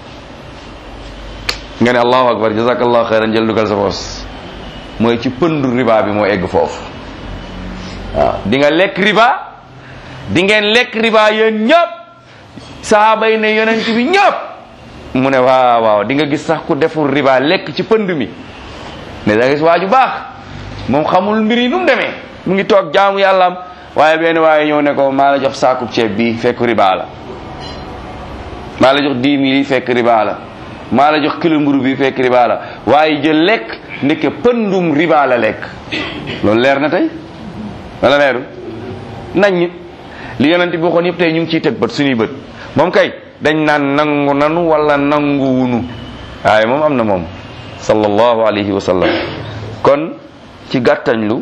nga ne allahu akbar jazakallahu xeyran jël dugal sa poos mooy ci pëndu riba bi moo egg foofu waaw di nga lekk riba di ngeen lekk riba yéen ñëpp sahaaba yi ne yonent bi ñëpp mu ne waaw waaw di nga gis sax ku deful riba lekk ci pënd mi ne da nga gis waa ju baax moom xamul mbir yi nu mu demee mu ngi toog jaamu yàllaam waaye benn waaye ñëw ne ko maa la jox saakub ceeb bi fekk riba la maa la jox dix mille yi fekk riba la maa la jox kilo mburu bi fekk riba la waaye jël lekk ndeke pëndum riba la lekk loolu leer na tey wala leeru nañ li yonent bi waxoon yëpp tey ñu ngi ciy teg bët suñuy bët moom kay dañ naan nangu nanu wala nanguwunu waaye moom am na moom sallallahu alayhi wa sallam kon ci gàttañlu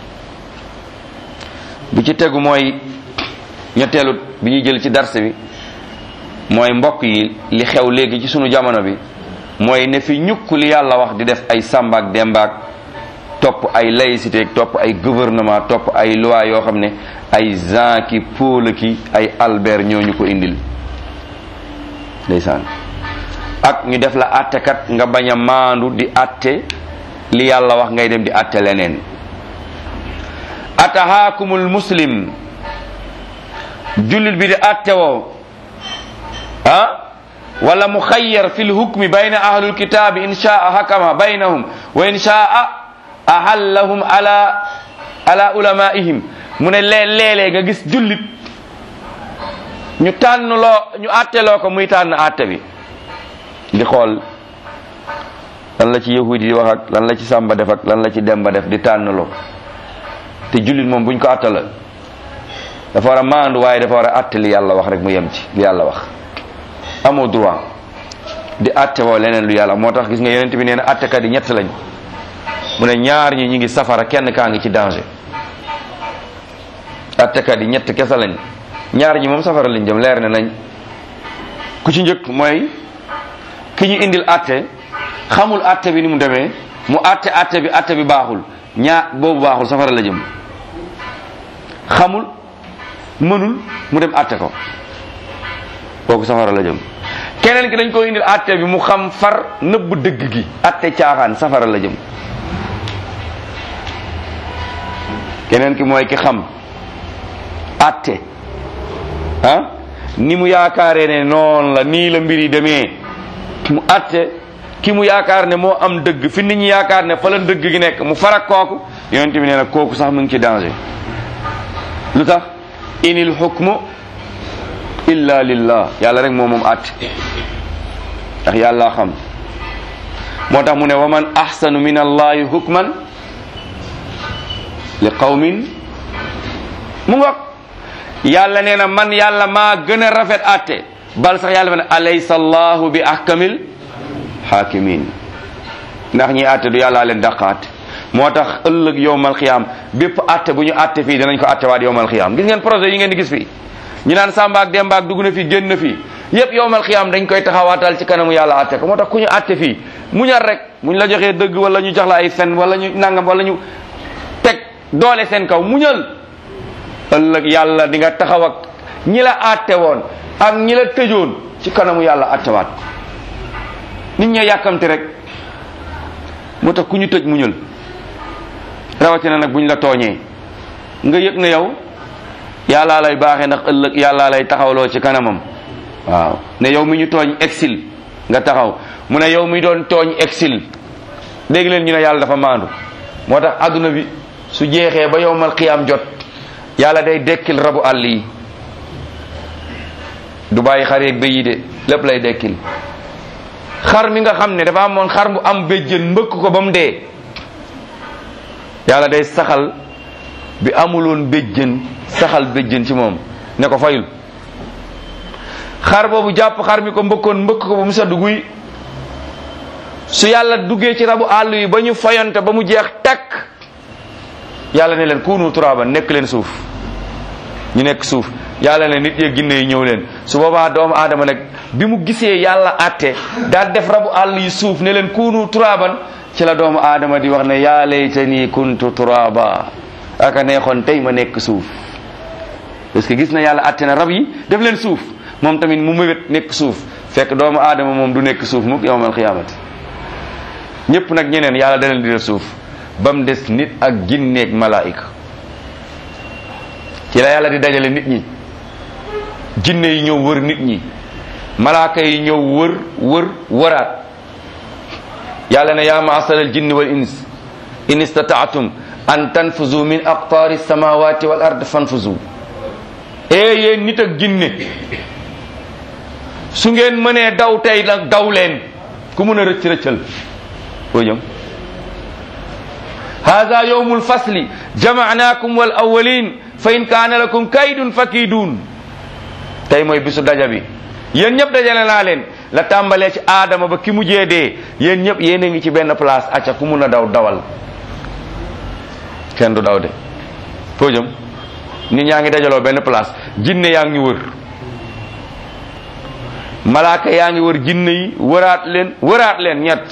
bi ci tegu mooy ñetteelu bi ñuy jël ci darse bi mooy mbokk yi li xew léegi ci sunu jamono bi mooy ne fi ñukk li yàlla wax di def ay sàmbaak dembaak topp ay laïcité topp ay gouvernement topp ay loi yoo xam ne ay Jean ki Paul ki ay Albert ñoo ñu ko indil ndeysaan ak ñu def la attekat nga bañ a maandu di atte li yàlla wax ngay dem di atte leneen atahaakumul muslim jullit bi di atte woo ah wala mu xayyar fi lhukmi bayna ahlul kitaabi in shaa hakama baynahum wa in shaa ahallahum ala ala ulamaihim mu ne lee léeg-léeg nga gis jullit ñu tànn loo ñu atteloo ko muy tànn atte bi di xool lan la ci yahudi di wax ak lan la ci sàmba def ak lan la ci demba def di tànn loo te jullit moom buñ ko attala dafa war a maandu waaye dafa war a atte li yàlla wax rek mu yem ci li yàlla wax amoo droit di atte woo leneen lu yàlla moo tax gis nga yonent bi nee na attekat yi ñett lañ mu ne ñaar ñi ñi ngi safara kenn kaa ngi ci danger attekat yi ñett kese lañ ñaar ñi moom safara lañ jëm leer na nañ ku ci njëkk mooy ki ñu indil atte xamul atte bi ni mu demee mu atte atte bi atte bi baaxul ñaar boobu baaxul safara la jëm xamul mënul mu dem atte ko kooku safara la jëm keneen ki dañ ko indil atte bi mu xam far nëbb dëgg gi atte caaxaan safara la jëm keneen ki mooy ki xam atte ah ni mu yaakaaree ne noonu la nii la mbir yi demee mu atte ki mu yaakaar ne moo am dëgg fi nit ñi yaakaar ne fa la dëgg gi nekk mu farak kooku yonent bi nee na kooku sax mu ngi ci danger lu tax inil hukmu illa lillah yàlla rek moo moom atte ndax yàlla xam moo tax mu ne wa man ahsanu min allahi hukman li qawmin mu ngoog yàlla nee na man yàlla maa gën a rafet atte bal sax yàlla fa ne alaysa allahu bi ahkamil hakimin ndax ñi atte du yàllaa leen dàqaate moo tax ëllëg yowmal xiyaam bépp atte bu ñu atte fii danañ ko atte waat yowmal xiyaam gis ngeen projet yi ngeen di gis fii ñu naan Samba ak Demba ak dugg na fii génn na fii yépp yowmal xiyaam dañ koy taxawaatal ci kanamu yàlla atte ko moo tax ku ñu atte fii muñal rek muñ la joxee dëgg wala ñu jox la ay fen wala ñu nangam wala ñu teg doole seen kaw muñal ëllëg yàlla di nga taxaw ak ñi la atte woon ak ñi la tëjoon ci kanamu yàlla attewaat nit ñee yàkkamti rek moo tax ku ñu tëj muñal rawatina nag buñ la tooñee nga yëg na yow yàllaa lay baaxee ndax ëllëg yàllaa lay taxawloo ci kanamam waaw ne yow mi ñu tooñ exil nga taxaw mu ne yow mi doon tooñ exil dégg leen ñu ne yàlla dafa maandu moo tax adduna bi su jeexee ba yowmal qiyaam jot yàlla day dekkil rabu àll yi du bàyyi xar yeeg béy yi de lépp lay dekkil xar mi nga xam ne dafa amoon xar bu am béjjën mbëkk ko ba mu dee yàlla day saxal bi amuloon béjjën saxal béjjën ci moom ne ko fayul xar boobu jàpp xar mi ko mbëkkoon mbëkk ko ba mu sedd guy su yàlla duggee ci rabu àll yi ba ñu fayante ba mu jeex takk yàlla ne leen kuunu turaban nekk leen suuf ñu nekk suuf yàlla ne nit yeeg ginne yi ñëw leen su boobaa doomu aadama nag bi mu gisee yàlla àtte daal def rabu àll yi suuf ne leen kunu turaban ci la doomu aadama di wax ne yaa laytani kuntu turaba aka neexoon tey ma nekk suuf parce que gis na yàlla àtte na rab yi def leen suuf moom tamit mu mëwét nekk suuf fekk doomu aadama moom du nekk suuf mukk yawmal xiyaamati ñëpp nag ñeneen yàlla da leen di def suuf ba mu des nit ak ginneeg malaayika ci la yàlla di dajale nit ñi jinne yi ñëw wër nit ñi malaaka yi ñëw wër wër wëraat yàlla ne yaa maasara al jinni wal ins in istataatum an tanfuzu min aqtaari samawati wal ard fanfuzu ee yéen nit ak jinne su ngeen mënee daw tey nag daw leen ku mën a rëcc rëccal foo jëm hada yawmu lfasli jamaanakum wal awalin fa in kaana lakum kaydun fakidun tey mooy bisu daja bi yéen ñëpp dajale naa leen la tàmbalee ci aadama ba ki mujjee dee yéen ñëpp yéen a ngi ci benn place acca ku mun a daw dawal kenn du daw de foo jëm nit ñaa ngi dajaloo benn place jinne yaa ngi wër malaaka yaa ngi wër jinne yi wëraat leen wëraat leen ñett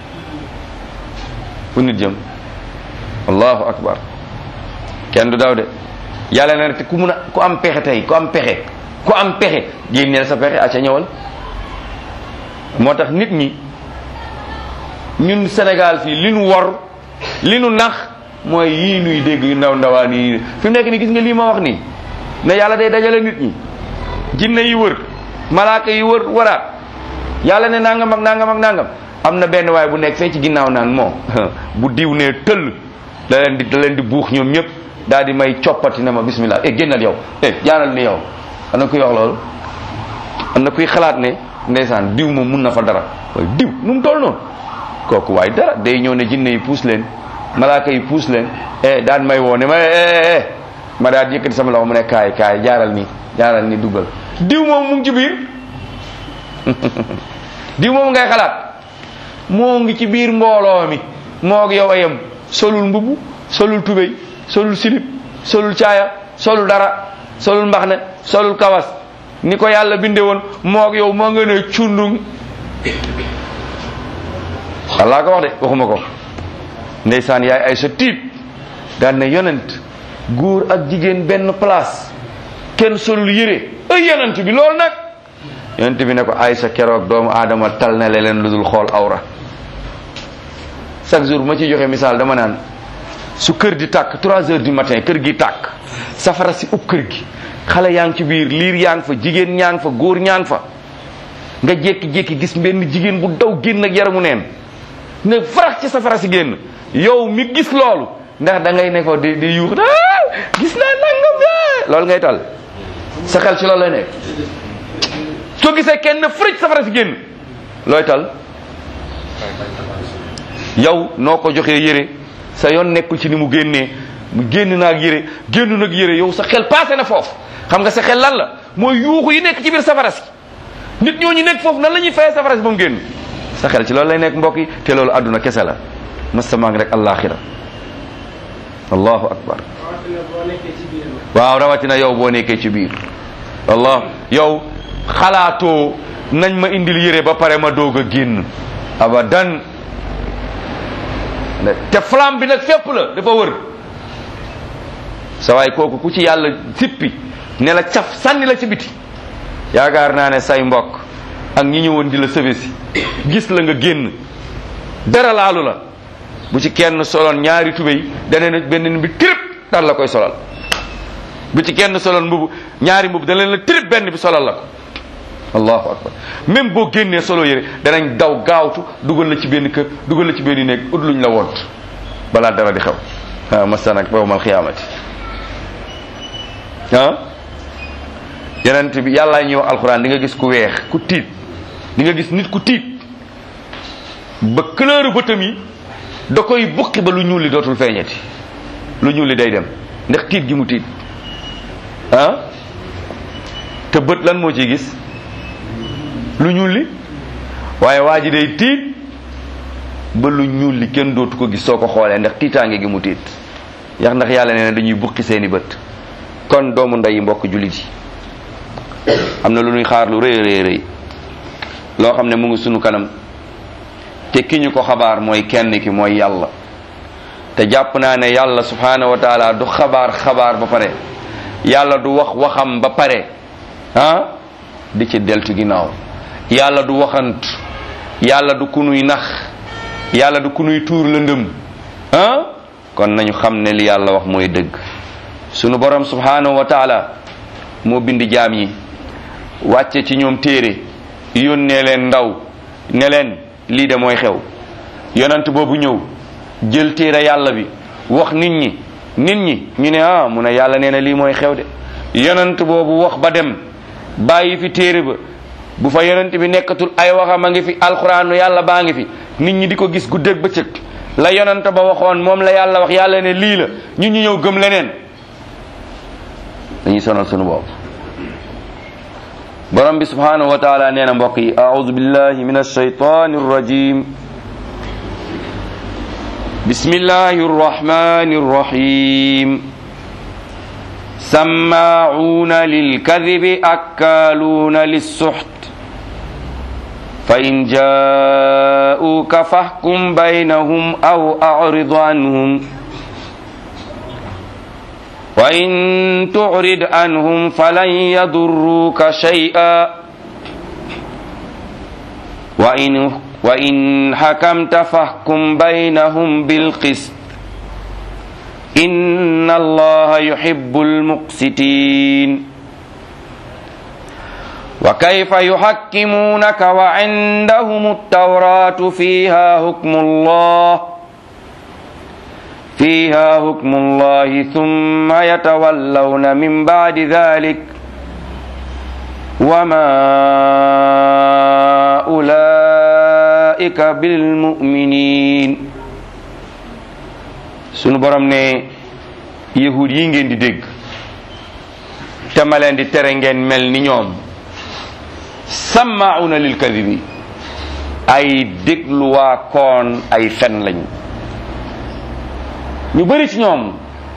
fu nit jëm allahu akbar kenn du daw de yàlla na te ku mun a ku am pexe tey ku am pexe ku am pexe génneel sa pexe acca ñëwal moo tax nit ñi ñun Sénégal fii li nu wor li nu nax mooy yii nuy dégg yu ndaw ndawaan yi fi mu nekk ni gis nga lii ma wax nii ne yàlla day dajale nit ñi jinne yi wër malaaka yi wër waraat yàlla ne nangam ak nangam ak nangam am na benn waay bu nekk fee ci ginnaaw naan moo bu diw ne tëll da leen di da leen di buux ñoom ñëpp daal di may coppati na ma bismillah eh génnal yow eh jaaral ni yow am na kuy wax loolu am na kuy xalaat ne ndeysaan diw moom mun na fa dara waaye diw nu mu toll noonu kooku waaye dara day ñëw ne jinne yi puus leen malaaka yi puus leen eh daan may woo ne ma eh eh ma daal yëkkati sama loxo mu ne kaay kaay jaaral ni jaaral ni duggal diw moom mu ngi ci biir diw moom ngay xalaat moo ngi ci biir mbooloo mi moo yow ayam solul mbubu solul tubéy solul silip solul caaya solul dara solul mbaxne solul kawas ni ko yàlla binde woon moo yow moo nga ne cundung wallaa ko wax de waxuma ko ndeysaan yaay ay sa tiit daan ne yonent góor ak jigéen benn place kenn solul yére ay yonent bi loolu nag yonent bi ne ko ay sa keroog doomu aadama tal na leen lu dul xool awra chaque jour bu ma ciy joxe misaal dama naan su kër di tàkk trois heures du matin kër gi tàkk safara si ub kër gi xale yaa ngi ci biir liir yaa ngi fa jigéen ñaa ngi fa góor ñaa ngi fa nga jékki-jékki gis benn jigéen bu daw génn ak yaramu neen ne farax ci safara si génn yow mi gis loolu ndax da ngay ne ko di di yuux ah gis naa nangam de loolu ngay tal sa xel ci loolu lay nekk soo gisee kenn fërëj safara si génn looy tal yow noo ko joxee yére sa yoon nekkul ci ni mu génnee mu génn naag yére génn nag yére yow sa xel passé na foofu xam nga sa xel lan la mooy yuuxu yi nekk ci biir safara si nit ñooñu nekk foofu nan la ñuy fayee safara si ba mu génn sa xel ci loolu lay nekk mbokk yi te loolu àdduna kese la mastamaa ngi rek allaaxira allahu akbar waaw rawatina yow boo nekkee ci biir wallah yow xalaatoo nañ ma indil yére ba pare ma doog a génn abadan te flamme bi nag fépp la dafa wër sa waay kooku ku ci yàlla sippi ne la caf sànni la ci biti yaakaar naa ne say mbokk ak ñi ñëwoon di la sëfe si gis la nga génn dara laalu la bu ci kenn soloon ñaari tubéy dana ne benn bi trip dal la koy solal bu ci kenn soloon mbubu ñaari mbubu dana la trip benn bi solal la ko allahu akbar même boo génnee solo yére danañ daw gaawtu dugal la ci benn kër dugal la ci benn néeg ut luñ la wont balaa dara di xew ah masa nag yawmal xiyaamati ah yenent bi yàllaa ñëw alxuraan di nga gis ku weex ku tiit di nga gis nit ku tiit ba couleur bëtam yi da koy bukki ba lu ñuul li dootul feeñati lu ñuul li day dem ndax tiit gi mu tiit ah te bët lan moo ciy gis lu ñuul li waaye waa ji day tiit ba lu ñuul li kenn dootu ko gis soo ko xoolee ndax tiitaange gi mu tiit yax ndax yàlla nee na dañuy bukki seeni bët kon doomu ndeyi mbokk jullit yi am na lu ñuy xaar lu rëy rëy rëy loo xam ne mu ngi sunu kanam te ki ñu ko xabaar mooy kenn ki mooy yàlla te jàpp naa ne yàlla subhanahu wa taala du xabaar xabaar ba pare yàlla du wax waxam ba pare ah di ci deltu ginnaaw yàlla du waxantu yàlla du ku nuy nax yàlla du ku nuy tuur lëndëm ah kon nañu xam ne li yàlla wax mooy dëgg sunu borom subhanahu wa taala moo bind jaam yi wàcce ci ñoom téere yónnee leen ndaw ne leen lii de mooy xew yonent boobu ñëw jël téere yàlla bi wax nit ñi nit ñi ñu ne ah mu ne yàlla nee na lii mooy xew de yonent boobu wax ba dem bàyyi fi téere ba bu fa yonent bi nekkatul ay waxam a ngi fi alxuraanu yàlla baa ngi fi nit ñi di ko gis guddeeg bëccëg la yonent ba waxoon moom la yàlla wax yàlla ne lii la ñun ñu ñëw gëm leneen dañuy sonal sunu bopp borom bi subhanahu wa taala nee na mbokk yi aoudu billahi min alshaytani arrajim bismillahi arrahmani arrahim sammaعuna lilkadibi akkaluna lissuxt فإن جاءوك فاحكم بينهم أو أعرض عنهم وإن تعرض عنهم فلن يضروك شيئا وإن وإن حكمت فاحكم بينهم بالقسط إن الله يحب المقسطين وكيف يحكمونك وعندهم التوراة فيها حكم الله فيها حكم الله ثم يتولون من بعد ذلك وما أولئك بالمؤمنين sunu borom ne yahud yi ngeen di dégg te ma leen di tere ngeen mel ni ñoom sammauna lil kadibi ay dégluwaa koon ay fen lañ ñu bëri ci ñoom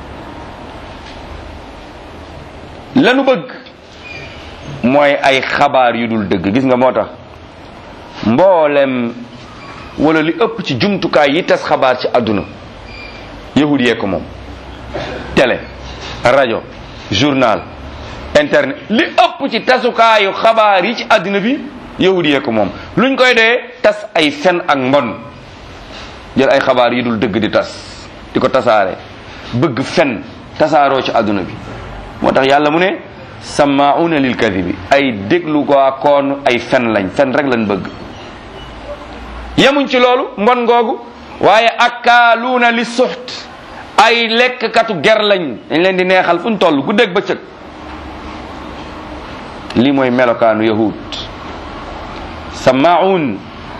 lanu bëgg mooy ay xabaar yu dul dëgg gis nga moo tax mboolem wala li ëpp ci jumtukaay yi tas xabaar ci àdduna yahud yee ko moom télé rajo journal internet li ëpp ci tasukaayu xabaar yi ci àddina bi yahud yee ko moom luñ koy dee tas ay fen ak mbon jël ay xabaar yi dul dëgg di tas di ko tasaare bëgg fen tasaaroo ci àdduna bi moo tax yàlla mu ne sammauna lil kadibi ay déglu ko koon ay fen lañ fen rek lañ bëgg yemuñ ci loolu mbon googu waaye akkaaluuna li suxt ay lekkkatu ger lañ dañ leen di neexal fu ñu toll guddeeg bëccëg lii mooy melokaanu yahud sammaun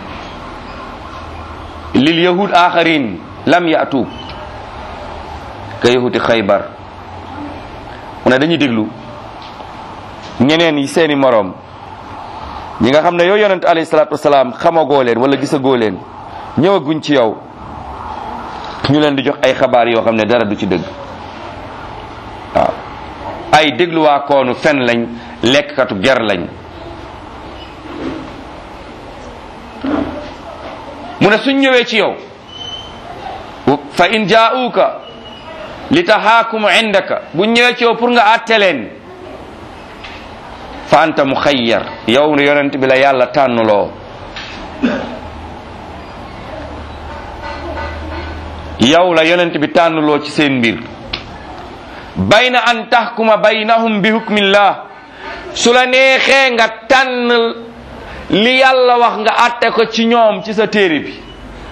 lil yahud axarin lam yatuuk ka yahudi xaybar mu ne dañuy déglu ñeneen yi seeni moroom ñi nga xam ne yow yonent alayhi salaatu wasalaam xamagoo leen wala gisagoo leen ñëwaguñ ci yow ñu leen di jox ay xabaar yoo xam ne dara du ci dëgg waaw ay dégluwaa koonu fen lañ lekkkatu ger lañ mu ne suñ ñëwee ci yow fa in jaa'uuka li taxaakumu indaka buñ ñëwee ci yow pour nga àtte leen fa anta muxayyar yow ne yonent bi la yàlla tànnuloo yow la yonent bi tànnuloo ci seen mbir bayna an taxkuma baynahum bi hukmillah su la neexee nga tànn li yàlla wax nga àtte ko ci ñoom ci sa téere bi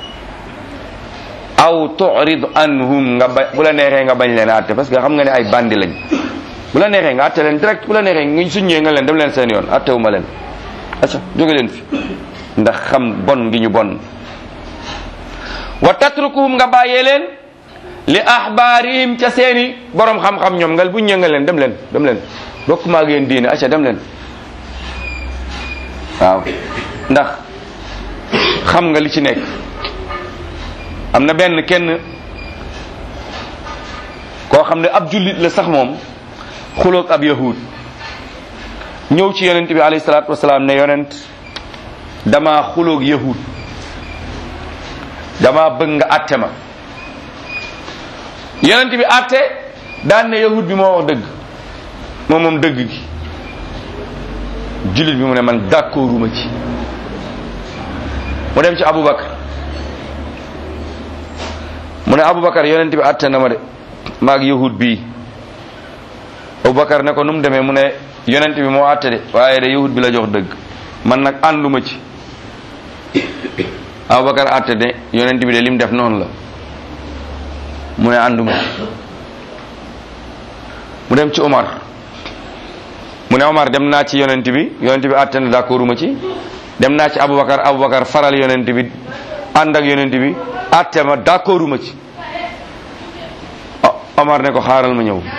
aw turid anhum nga ba bu la neexee nga bañ leen àtte parce que xam nga ne ay bandi lañ bu la neexee nga àtte leen direct bu la neexee nga suññee nga leen dem leen seen yoon àttewuma leen acca jóge leen fi ndax xam bon ngi ñu bon wa tatrukuhum nga bàyyee leen li ahbaarihim ca seeni borom xam-xam ñoom nga bu ñëwee nga leen dem leen dem leen bokk maa ak yéen diine acca dem leen waaw ndax xam nga li ci nekk am na benn kenn koo xam ne ab jullit la sax moom xuloog ab yahud ñëw ci yonent bi alayhi salaatu wasalaam ne yonent dama xuloog yahud dama bëgg nga atte ma yonent bi atte daan ne yahud bi moo wax dëgg moom moom dëgg gi jullit bi mu ne man d'accorduma ci mu dem ci Aboubacar mu ne Aboubacar yonent bi atte na ma de maag yahud bii Aboubacar ne ko nu mu demee mu ne yonent bi moo atte de waaye de yahud bi la jox dëgg man nag ànduma ci Aboubacar atte de yonent bi de lim def noonu la mu ne ànduma ci mu dem ci Omar mu ne Omar dem naa ci yonent bi yonent bi atte na d'accorduma ci dem naa ci Aboubacar Aboubacar faral yonent bi ànd ak yonent bi atte ma d'accorduma ci Omar ne ko xaaral ma ñëw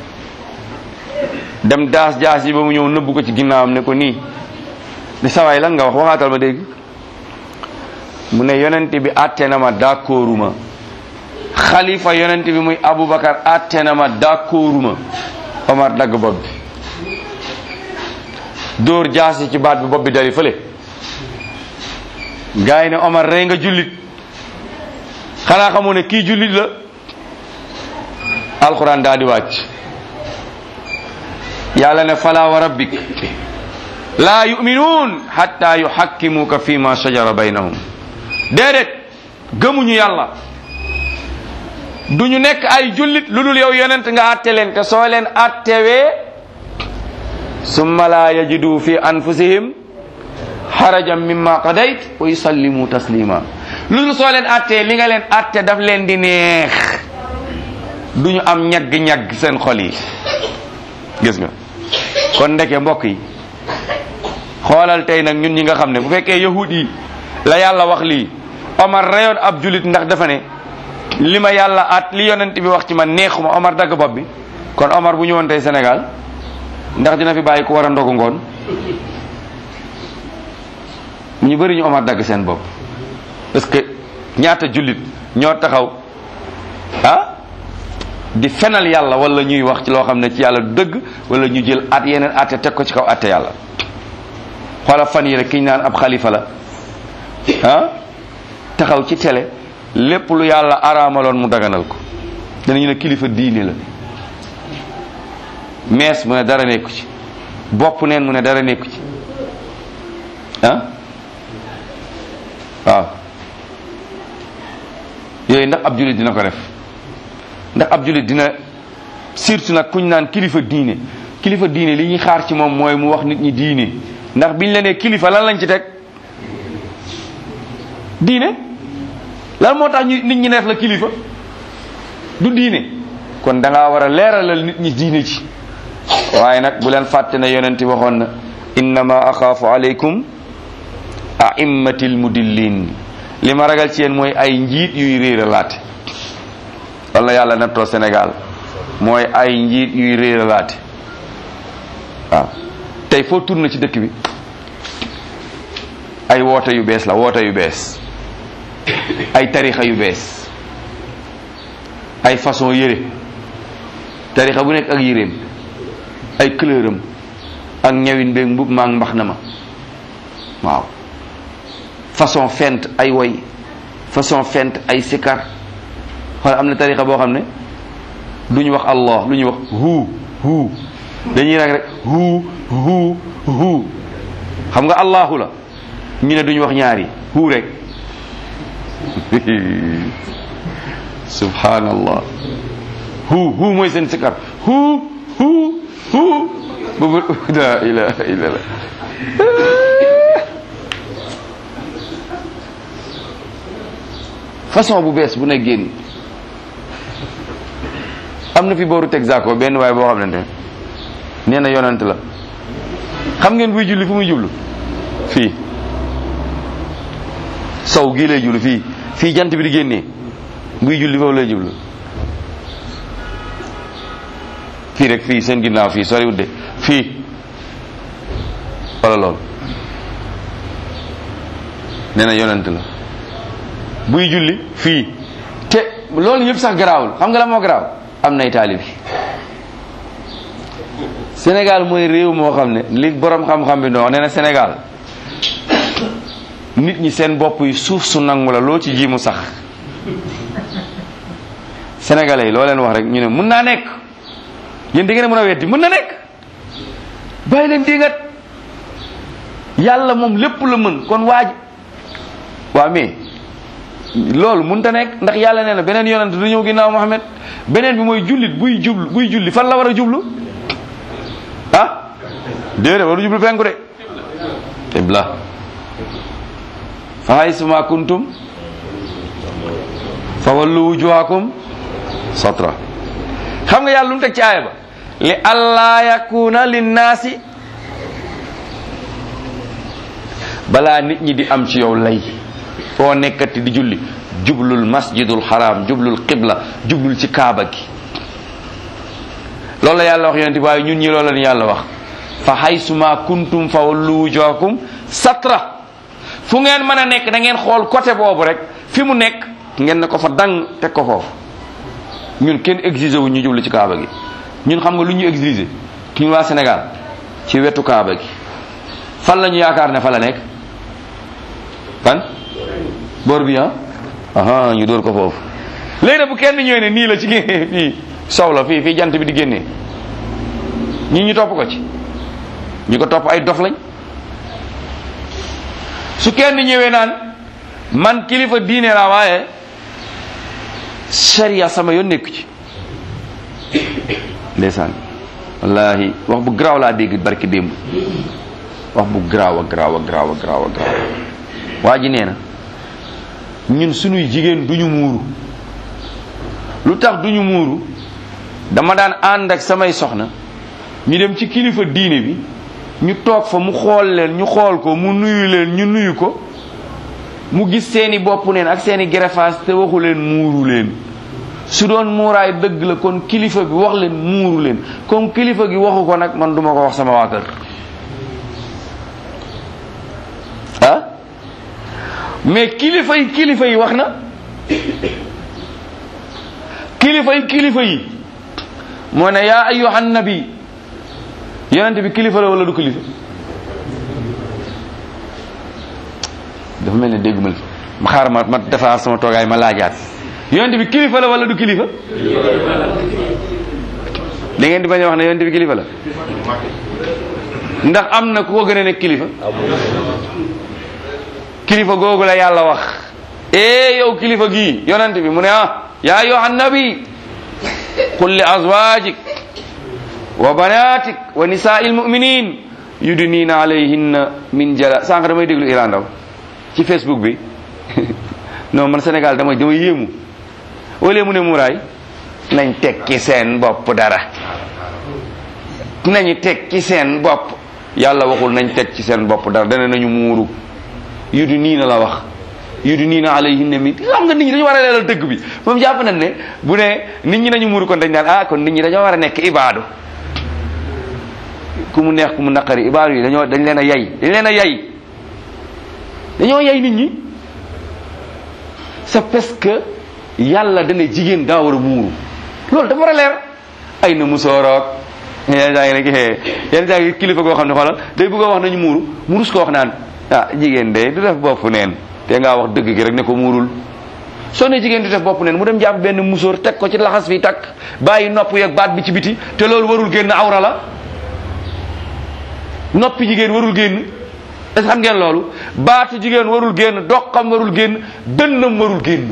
dem daas jaas yi ba mu ñëw nëbbu ko ci ginnaawam ne ko nii ne sawaay lan nga wax waxaatal ma dégg mu ne yonent bi atte na ma d'accorduma xalifa yonent bi muy Aboubacar atte na ma d'accorduma Omar dagg bopp bi dóor jaas yi ci baat bi bopp bi dari fële gars yi ne Omar rey nga jullit xanaa xamoo ne kii jullit la alxuraan daa di wàcc yàlla ne fala wa rabbik laa yuminuun hatta yuhakkimuka fi ma shajara baynahum déedéet gëmuñu yàlla duñu nekk ay jullit lu dul yow yonent nga atte leen te soo leen attewee summa la yajidu fi anfusihim xarajan mimma qadayt wa yusallimu taslima lu dul soo leen attee li nga leen atte daf leen di neex duñu am ñagg-ñagg seen xol yi gis nga kon ndeke mbokk yi xoolal tey nag ñun ñi nga xam ne bu fekkee yahud yi la yàlla wax lii Omar reyoon ab julit ndax dafa ne li ma yàlla at li yonent bi wax ci man neexuma Omar dagg bopp bi kon Omar bu ñëwoon tey Sénégal ndax dina fi bàyyi ku war a ndogu ngoon ñu bëri ñu Omar dagg seen bopp parce que ñaata jullit ñoo taxaw ah di fenal yàlla wala ñuy wax ci loo xam ne ci yàlla dëgg wala ñu jël at yeneen atte teg ko ci kaw atte yàlla xoola fan yi rek ki ñu naan ab xalifa la ah taxaw ci télé lépp lu yàlla araamaloon mu daganal ko danañu ne kilifa diine la mees mu ne dara nekku ci bopp neen mu ne dara nekku ci ah waaw yooyu ndax ab jullit dina ko def ndax ab jullit dina surtout nag kuñ naan kilifa diine kilifa diine li ñuy xaar ci moom mooy mu wax nit ñi diine ndax biñ la nee kilifa lan lañ ci teg diine lan moo tax ñu nit ñi def la kilifa du diine kon da ngaa war a leeralal nit ñi diine ci waaye nag bu leen fàtte ne yonenti waxoon na innama axaafu aleykum aimmatil mudillin li ma ragal ci yéen mooy ay njiit yuy réeralaate wala yàlla nattoo Sénégal mooy ay njiit yuy réeralaate waaw tey foo tourné ci dëkk bi ay woote yu bees la woote yu bees ay tarixa yu bees ay façon yére tarixa bu nekk ak yéreem ay couleuram ak ñawin beeg mbub maa mbax na ma waaw façon fent ay woy façon fent ay sikar xool am na tarixa boo xam ne du ñu wax allah lu ñuy wax hu hu dañuy rek rek hu hu hu xam nga allahu la ñu ne duñu wax ñaari hu rek subhanallah hu hu mooy seen sikar hu hu hu boobu la ilaha illallah façon bu bees bu ne génn am na fi booru Texaco benn waaye boo xam ne nee na yonent la xam ngeen buy julli fu muy jublu fii sow gii lay jublu fii fii jant bi di génnee buy julli foofu lay jublu fii rek fii seen ginnaaw fii soriwut de fii wala loolu nee na yonent la buy julli fii te loolu yëpp sax garaawul xam nga la moo garaaw am nay taalibi Sénégal mooy réew moo xam ne li borom xam-xam bi noo nee na Sénégal nit ñi seen bopp yi suuf su nangu la loo ci ji mu sax sénégalais yi loo leen wax rek ñu ne mun naa nekk yéen di ngeen mën a weddi mun na nekk bàyyi leen dingat yàlla moom lépp la mën kon waaj waa mais loolu mun ta nekk ndax yàlla nee na beneen yonent du ñëw ginnaaw Muhammad beneen bi mooy jullit buy jublu buy julli fan la war a jublu ah déedéet waru jublu penku de qibla fa haysuma kuntum fa wallu wujuhakum satra xam nga yàlla lu mu teg ci aaya ba li allah yakuna linnaasi balaa nit ñi di am ci yow lay foo nekkati di julli jublul masjidul haram jublul qibla jublul ci kaaba gi loolu la yàlla wax yonent bi waaye ñun ñi loolu la ñu yàlla wax fa haysuma kuntum fa wallu wujuhakum satra fu ngeen mën a nekk da ngeen xool côté boobu rek fi mu nekk ngeen ne ko fa dang teg ko foofu ñun kenn exigé wu ñu jublu ci kaaba gi ñun xam nga lu ñu exigé ñun waa Sénégal ci wetu kaaba gi fan la ñu yaakaar ne fa la nekk fan boor bi ah aha ñu dóor ko foofu léegi nag bu kenn ñëwee ne nii la ci génne fii sow la fii fii jant bi di génnee ñi ñu topp ko ci ñi ko topp ay dof lañ su kenn ñëwee naan man kilifa diine laa waaye sharia sama yoon nekku ci ndeysaan wallahi wax bu garaaw laa dégg barki démb wax bu garaaw a garaaw a garaaw a garaaw a garaaw waa ji nee na ñun sunuy jigéen duñu muuru lu tax duñu muuru dama daan ànd ak samay soxna ñu dem ci kilifa diine bi ñu toog fa mu xool leen ñu xool ko mu nuyu leen ñu nuyu ko mu gis seeni bopp neen ak seeni greffage te waxu leen muuru leen su doon muuraay dëgg la kon kilifa bi wax leen muuru leen comme kilifa gi waxu ko nag man duma ko wax sama waa kër ah mais kilifa yi kilifa yi wax na kilifa yi kilifa yi moo ne yaa ayyuhan nabi yonent bi kilifa la wala du kilifa dafa mel ne dégguma li ma xaar ma ma defaraat sama toogaay ma laajaat yonent bi kilifa la wala du kilifa da ngeen di bañ a wax ne yonent bi kilifa la ndax am na ku ko gën a nekk kilifa kilifa googu la yàlla wax ee yow kilifa gii yonent bi mu ne ah yaa ayyuhan nabi qul li azwajik wa banatik wa nisaa'il mu'minin yudnina alayhinna min jala sànq damay déglu Iran Ndaw ci Facebook bi non man Sénégal damay damay yéemu wala mu ne muraay nañ tekki seen bopp dara nañu tekki seen bopp yàlla waxul nañ teg ci seen bopp dara dana nañu muuru yudu nii na la wax yudu nii na alayhinna min xam nga nit ñi dañu war a leeral dëgg bi moom jàpp nañ ne bu ne nit ñi nañu muuru kon dañ naan ah kon nit ñi dañoo war a nekk ibaadu ku mu neex ku mu naqari ibaadu yi dañoo dañ leen a yay dañ leen a yay dañoo yay nit ñi c'est parce que yàlla dana jigéen daa war a muuru loolu dafa war a leer ay na musooroog yenn saa ngi rek yenn saa ngi kilifa goo xam ne xoolal day bëgg a wax nañu muuru murus ko wax naan ah jigéen de du def bopp neen te ngaa wax dëgg gi rek ne ko muurul soo ne jigéen du def bopp neen mu dem jàpp benn musóor teg ko ci laxas fi takk bàyyi nopp yeeg baat bi ci biti te loolu warul génn awra la noppi jigéen warul génn est-ce que xam ngeen loolu baatu jigéen warul génn doqam warul génn dënnam warul génn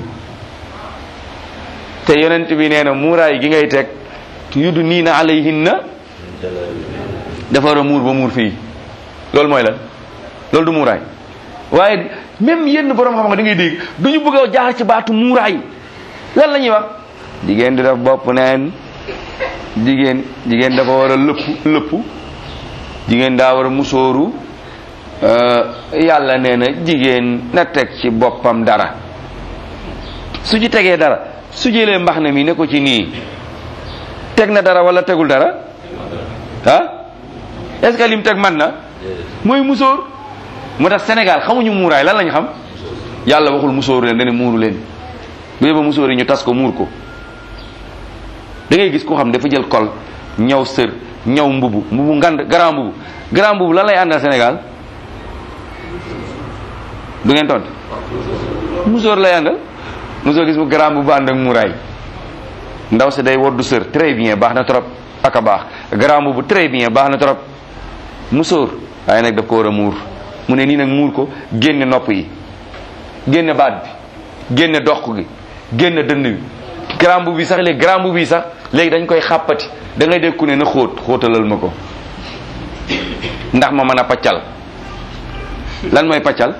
te yonent bi nee na muuraay gi ngay teg yudu nii na alayhinna dafa war a muur ba muur fii loolu mooy lan loolu du muuraay waaye même yenn borom xam nga da ngay dégg du ñu bëgg a jaar ci baatu muuraay lan la ñuy wax jigéen di def bopp neen jigéen jigéen dafa war a lëpp lëpp jigéen daa war a musóoru yàlla nee na jigéen na teg ci boppam dara su ci tegee dara su jëlee mbax na mi ne ko ci nii teg na dara wala tegul dara ah est-ce que lim teg man na mooy musóor moo tax Sénégal xamuñu muuraay lan lañu xam yàlla waxul musóoru leen dana muuru leen bu yóbba musóor yi ñu tas ko muur ko da ngay gis koo xam dafa jël kol ñaw sër ñaw mbubu mbubu ngand grand mbubu grand mbubu lan lay àndal Sénégal du ngeen tontu musóor lay àndal musóor gis bu garaam bu ànd ak muraay ndaw si day woddu sër très bien baax na trop ak a baax garaam bu très bien baax na trop musóor waaye nag daf ko war a muur mu ne nii nag muur ko génne nopp yi génne baat bi génne dox gi génne dënn bi garaam bu bi sax léegi garaam bu bi sax léegi dañ koy xàppati da ngay dégg ku ne na xóot xóotalal ma ko ndax ma mën a paccal lan mooy paccal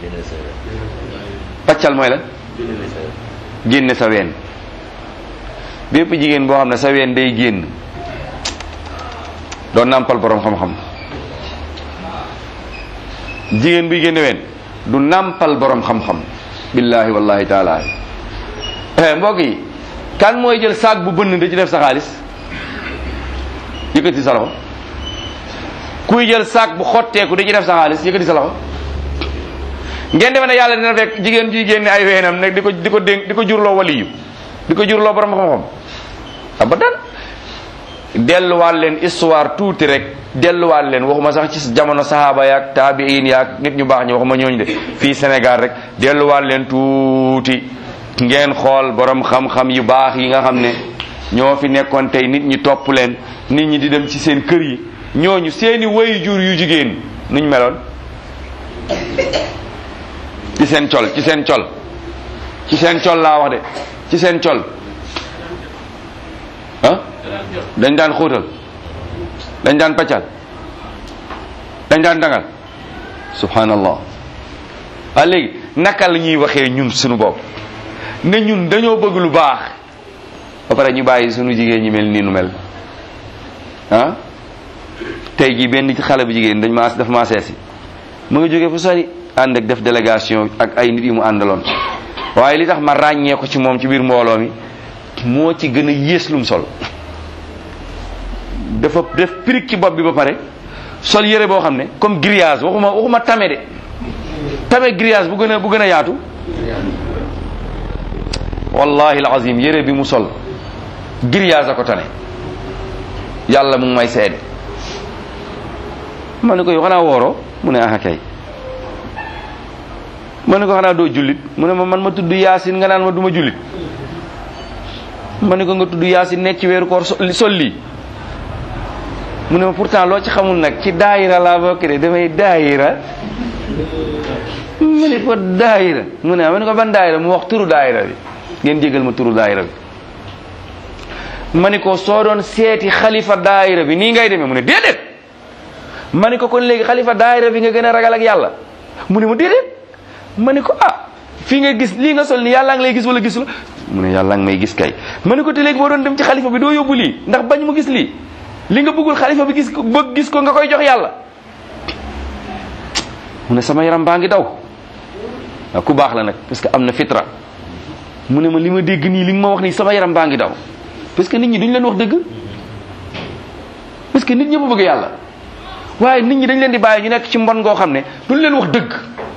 paccal mooy lan génne sa ween bépp jigéen boo xam ne sa ween day génn doon nàmpal borom xam-xam jigéen buy génne ween du nàmpal borom xam-xam billahi wallahi taala eh mbokk yi kan mooy jël saak bu bënn da ci def sa xaalis yëkkati sa loxo kuy jël saak bu xotteeku da ci def sa xaalis yëkkati sa loxo ngeen defe ne yàlla dina fekk jigéen ji génne ay weenam nag di ko di ko dénk di ko jurloo waliyu di ko jurloo borom xam-xam abadan delluwaat leen histoire tuuti rek delluwaat leen waxuma sax ci jamono sahaaba yaak taabiin yaak nit ñu baax ñi waxuma ñooñu de fii Sénégal rek delluwaat leen tuuti ngeen xool borom xam-xam yu baax yi nga xam ne ñoo fi nekkoon tey nit ñi topp leen nit ñi di dem ci seen kër yi ñooñu seeni wayu jur yu jigéen nuñ meloon ci seen col ci seen col ci seen col laa wax de ci seen col ah dañ daan xóotal dañ daan paccal dañ daan dangal subhanallah waa léegi naka la ñuy waxee ñun suñu bopp ne ñun dañoo bëgg lu baax ba pare ñu bàyyi suñu jigéen ñi mel nii nu mel ah tey jii benn ci xale bu jigéen dañ ma daf maa seesi mu nga jógee fu sori ànd ak def délégation ak ay nit yi mu àndaloon waaye li tax ma ràññee ko ci moom ci biir mbooloo mi moo ci gën a yées lum sol dafa def pirig ci bopp bi ba pare sol yére boo xam ne comme grillage waxuma waxuma tame de tame grillage bu gën a bu gën a yaatu wallahi alazim yére bi mu sol grillage a ko tane yàlla mu ngi may seede ma ne ko yow xanaa wooroo mu ne ah kay ma ne ko xanaa doo jullit mu ne ma man ma tudd yaasin nga naan ma duma jullit ma ne ko nga tudd yaasin nekk ci weeru koor sol lii mu ne ma pourtant loo ci xamul nag ci daayira laa bokk de damay daayira mu ne ko daayira mu ne ma ne ko ban daayira mu wax turu daayira bi ngeen jégal ma turu daayira bi ma ne ko soo doon seeti xalifa daayira bi nii ngay demee mu ne déedéet ma ne ko kon léegi xalifa daayira bi nga gën a ragal ak yàlla mu ne ma déedéet ma ne ko ah fii nga gis lii nga sol ni yàlla ngi lay gis wala gisul mu ne yàlla ngi may gis kay ma ne ko te léegi boo doon dem ci xalifa bi doo yóbbu lii ndax bañ mu gis lii li nga bëggul xalifa bi gis ko bëgg gis ko nga koy jox yàlla mu ne sama yaram baa ngi daw waaw ku baax la nag parce que am na fitra mu ne ma li ma dégg nii li nga ma wax nii sama yaram baa ngi daw parce que nit ñi duñ leen wax dëgg parce que nit ñëpp bëgg yàlla waaye nit ñi dañ leen di bàyyi ñu nekk ci mbon ngoo xam ne duñ leen wax dëgg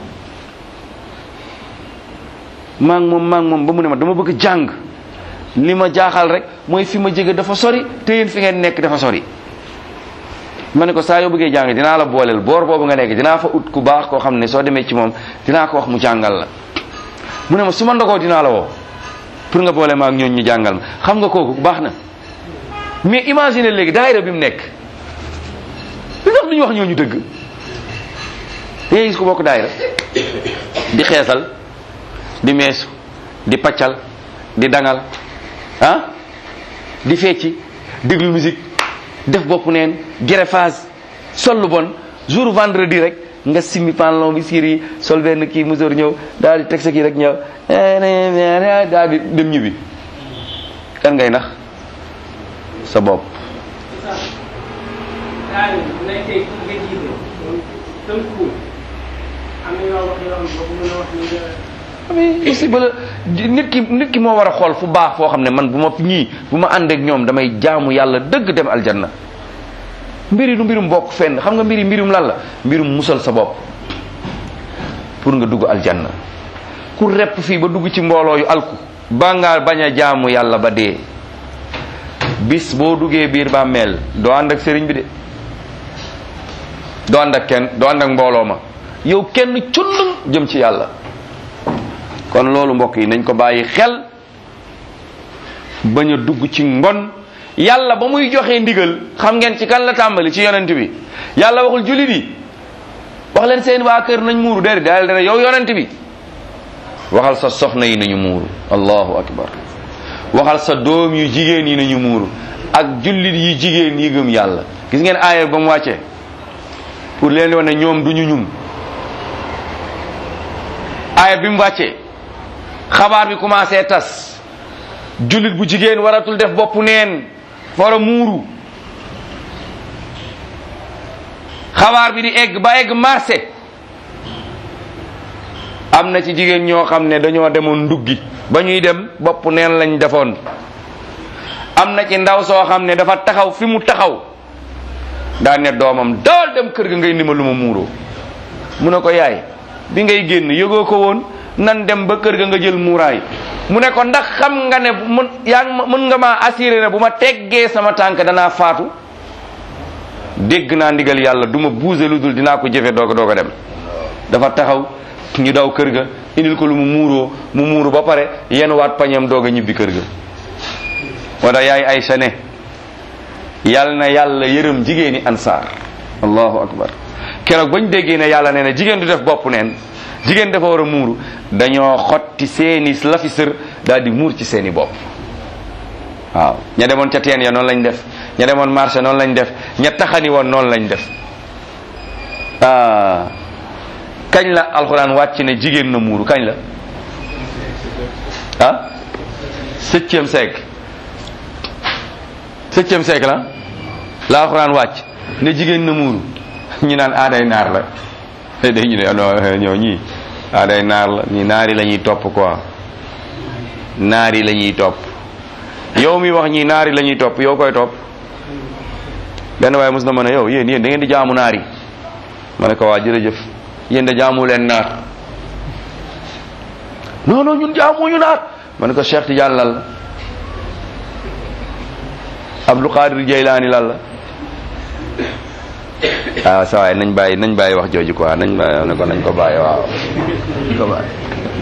maa ngi moom maa ngi moom ba mu ne ma dama bëgg jàng li ma jaaxal rek mooy fi ma jege dafa sori te yéen fi ngeen nekk dafa sori ma ne ko saa yoo bëggee jàng dinaa la booleel boor boobu nga nekk dinaa fa ut ku baax koo xam ne soo demee ci moom dinaa ko wax mu jàngal la mu ne ma su ma ndogoo dinaa la woo pour nga boole ma ak ñooñ ñu jàngal ma xam nga kooku baax na mais imagine léegi daayira bi mu nekk li tax duñu wax ñooñu dëgg da ngay gis ko bokk daayira di xeesal di meesu di paccal di dangal ah di fecci déglu musique def bopp neen greffage sol lu bon jour vendredi rek nga simmi pantalon bi siir yi sol benn kii musóor ñëw daal di teg sa kii rek ñëw daal di dem ñibbi kan ngay nax sa bopp aussi ba nit ki nit ki moo war a xool fu baax foo xam ne man bu ma ñii bu ma ànd ak ñoom damay jaamu yàlla dëgg dem aljanna mbiri du mbirum bokk fenn xam nga mbiri mbirum lan la mbirum musal sa bopp pour nga dugg aljanna ku repp fii ba dugg ci mbooloo yu alku ba nga bañ a jaamu yàlla ba dee bis boo duggee biir bàmmeel doo ànd ak sëriñ bi de doo ànd ak kenn doo ànd ak mbooloo ma yow kenn cundum jëm ci yàlla kon loolu mbokk yi nañ ko bàyyi xel bañ a dugg ci mbon yàlla ba muy joxe ndigal xam ngeen ci kan la tàmbali ci yonent bi yàlla waxul jullit yi wax leen seen waa kër nañ muuru déedéet daal dana yow yonent bi waxal sa soxna yi nañu muuru allahu akbar waxal sa doom yu jigéen yi nañu muuru ak jullit yi jigéen yi gëm yàlla gis ngeen aaya ba mu wàccee pour leen di wax ne ñoom duñu ñun aaya bi mu wàccee xabaar bi commencé tas jullit bu jigéen waratul def boppu neen fara muuru xabaar bi di egg ba egg marché am na ci jigéen ñoo xam ne dañoo demoon nduggi ba ñuy dem bopp neen lañ defoon am na ci ndaw soo xam ne dafa taxaw fi mu taxaw daa ne doomam daal dem kër ga ngay ndima lu ma muuroo mu ne ko yaay bi ngay génn yëgoo ko woon nan dem ba kër ga nga jël muuraay mu ne ko ndax xam nga ne mën yaa ngi mën nga maa assuré ne bu ma teggee sama tànk danaa faatu dégg naa ndigal yàlla du ma buuse lu dul dinaa ko jëfe doog a doog a dem dafa taxaw ñu daw kër ga indil ko lu mu muuroo mu muuru ba pare yenn waat pañam doog a ñibbi kër ga moo tax yaay Aysa ne yàlla na yàlla yërëm jigéeni ansaar allahu akbar keroog bañ déggee ne yàlla nee na jigéen du def bopp neen jigéen dafa war a muuru dañoo xotti seeni lafi sër daal di muur ci seeni bopp waaw ña demoon ca teen ya noonu lañ def ña demoon marché noonu lañ def ña taxani woon noonu lañ def ah kañ la alxuraan wàcc ne jigéen na muuru kañ la ah septième siècle septième siècle la la alxuraan wàcc ne jigéen na muuru ñu naan aaday naar la day ñu ne non ñoo ñii aaday naar la ñi naari la ñuy topp quoi naari la ñuy topp yow mi wax ñi naari la ñuy topp yow koy topp benn waaye mos na ma ne yow yéen yéen da ngeen di jaamu naar yi ma ne ko waa jërëjëf yéen da jaamu leen naar non non ñun jaamuñu naar ma ne ko Cheikh Tidiane lan la Abdul Qadir Jeylaani lan la waaw sa waay nañ bàyyi nañ bàyyi wax jooju quoi nañ bàyyi ne ko nañ ko bàyyi waaw nañ ko bàyyi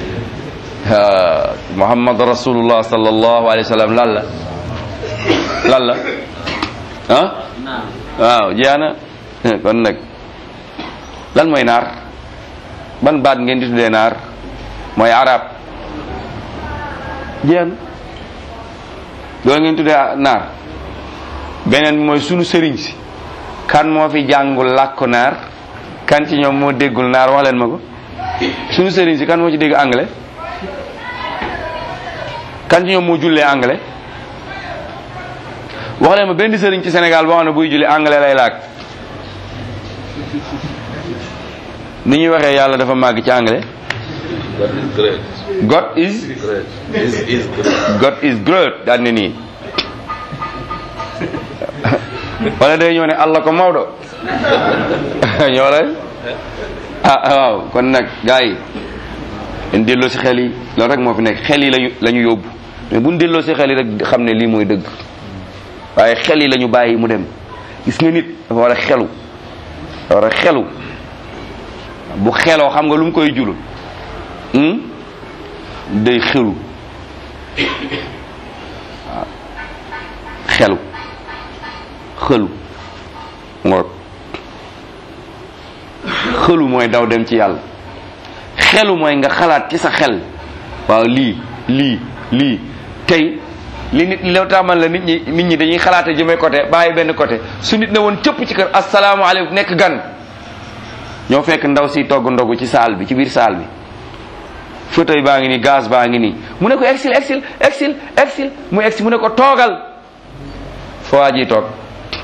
Muhammad rasulullah sallallahu alayhi wa sallam lan la lan la ah waaw jeex na kon nag lan mooy naar ban baat ngeen di tuddee naar mooy arab jeex na loolu ngeen tuddee naar beneen bi mooy sunu sëriñ si kan moo fi jàngul làkku naar kan ci ñoom moo déggul naar wax leen ma ko sunu sëriñ si kan moo ci dégg anglais kan ci ñoom moo jullee anglais wax leen ma benn sëriñ ci Sénégal boo xam ne buy julli anglais lay làkk ni ñuy waxee yàlla dafa màgg ci anglais God is God is great daal ne nii wala day ñëw ne Allah ko Maodo ñoo lay ah waaw kon nag gars yi dañ delloo si xel yi loolu rek moo fi nekk xel yi lañu la ñu yóbbu mais bu ñu delloo si xel yi rek xam ne lii mooy dëgg waaye xel yi la ñu bàyyi mu dem gis nga nit dafa war a xelu dafa war a xelu bu xeloo xam nga lu mu koy julu day xelu waaw xelu xëlu ngoog xëlu mooy daw dem ci yàlla xelu mooy nga xalaat ci sa xel waaw lii lii lii tey li nit loo taamal la nit ñi nit ñi dañuy xalaate jëmee côté bàyyi benn côté su nit ne woon cëpp ci kër asalaamaaleykum nekk gan ñoo fekk ndaw si togg ndogu ci saal bi ci biir saal bi fauteuil baa ngi nii gaz baa ngi nii mu ne ko exil exil exil exil mu exil mu ne ko toogal foo waa ji toog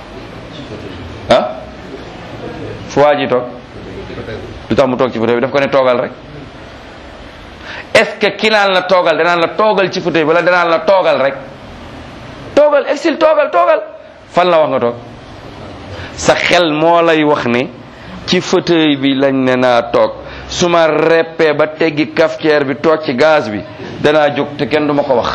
ah foo waa ji toog lu tax mu toog ci fauteuil bi daf ko ne toogal rek est-ce que ki naan la toogal danaan la toogal ci fauteuil bi wala danaan la toogal rek toogal exil toogal toogal fan la wax nga toog sa xel moo lay wax ne ci fauteuil bi lañ ne naa toog su ma reppee ba teggi cafetière bi toog ci gaz bi danaa jóg te kenn du ma ko wax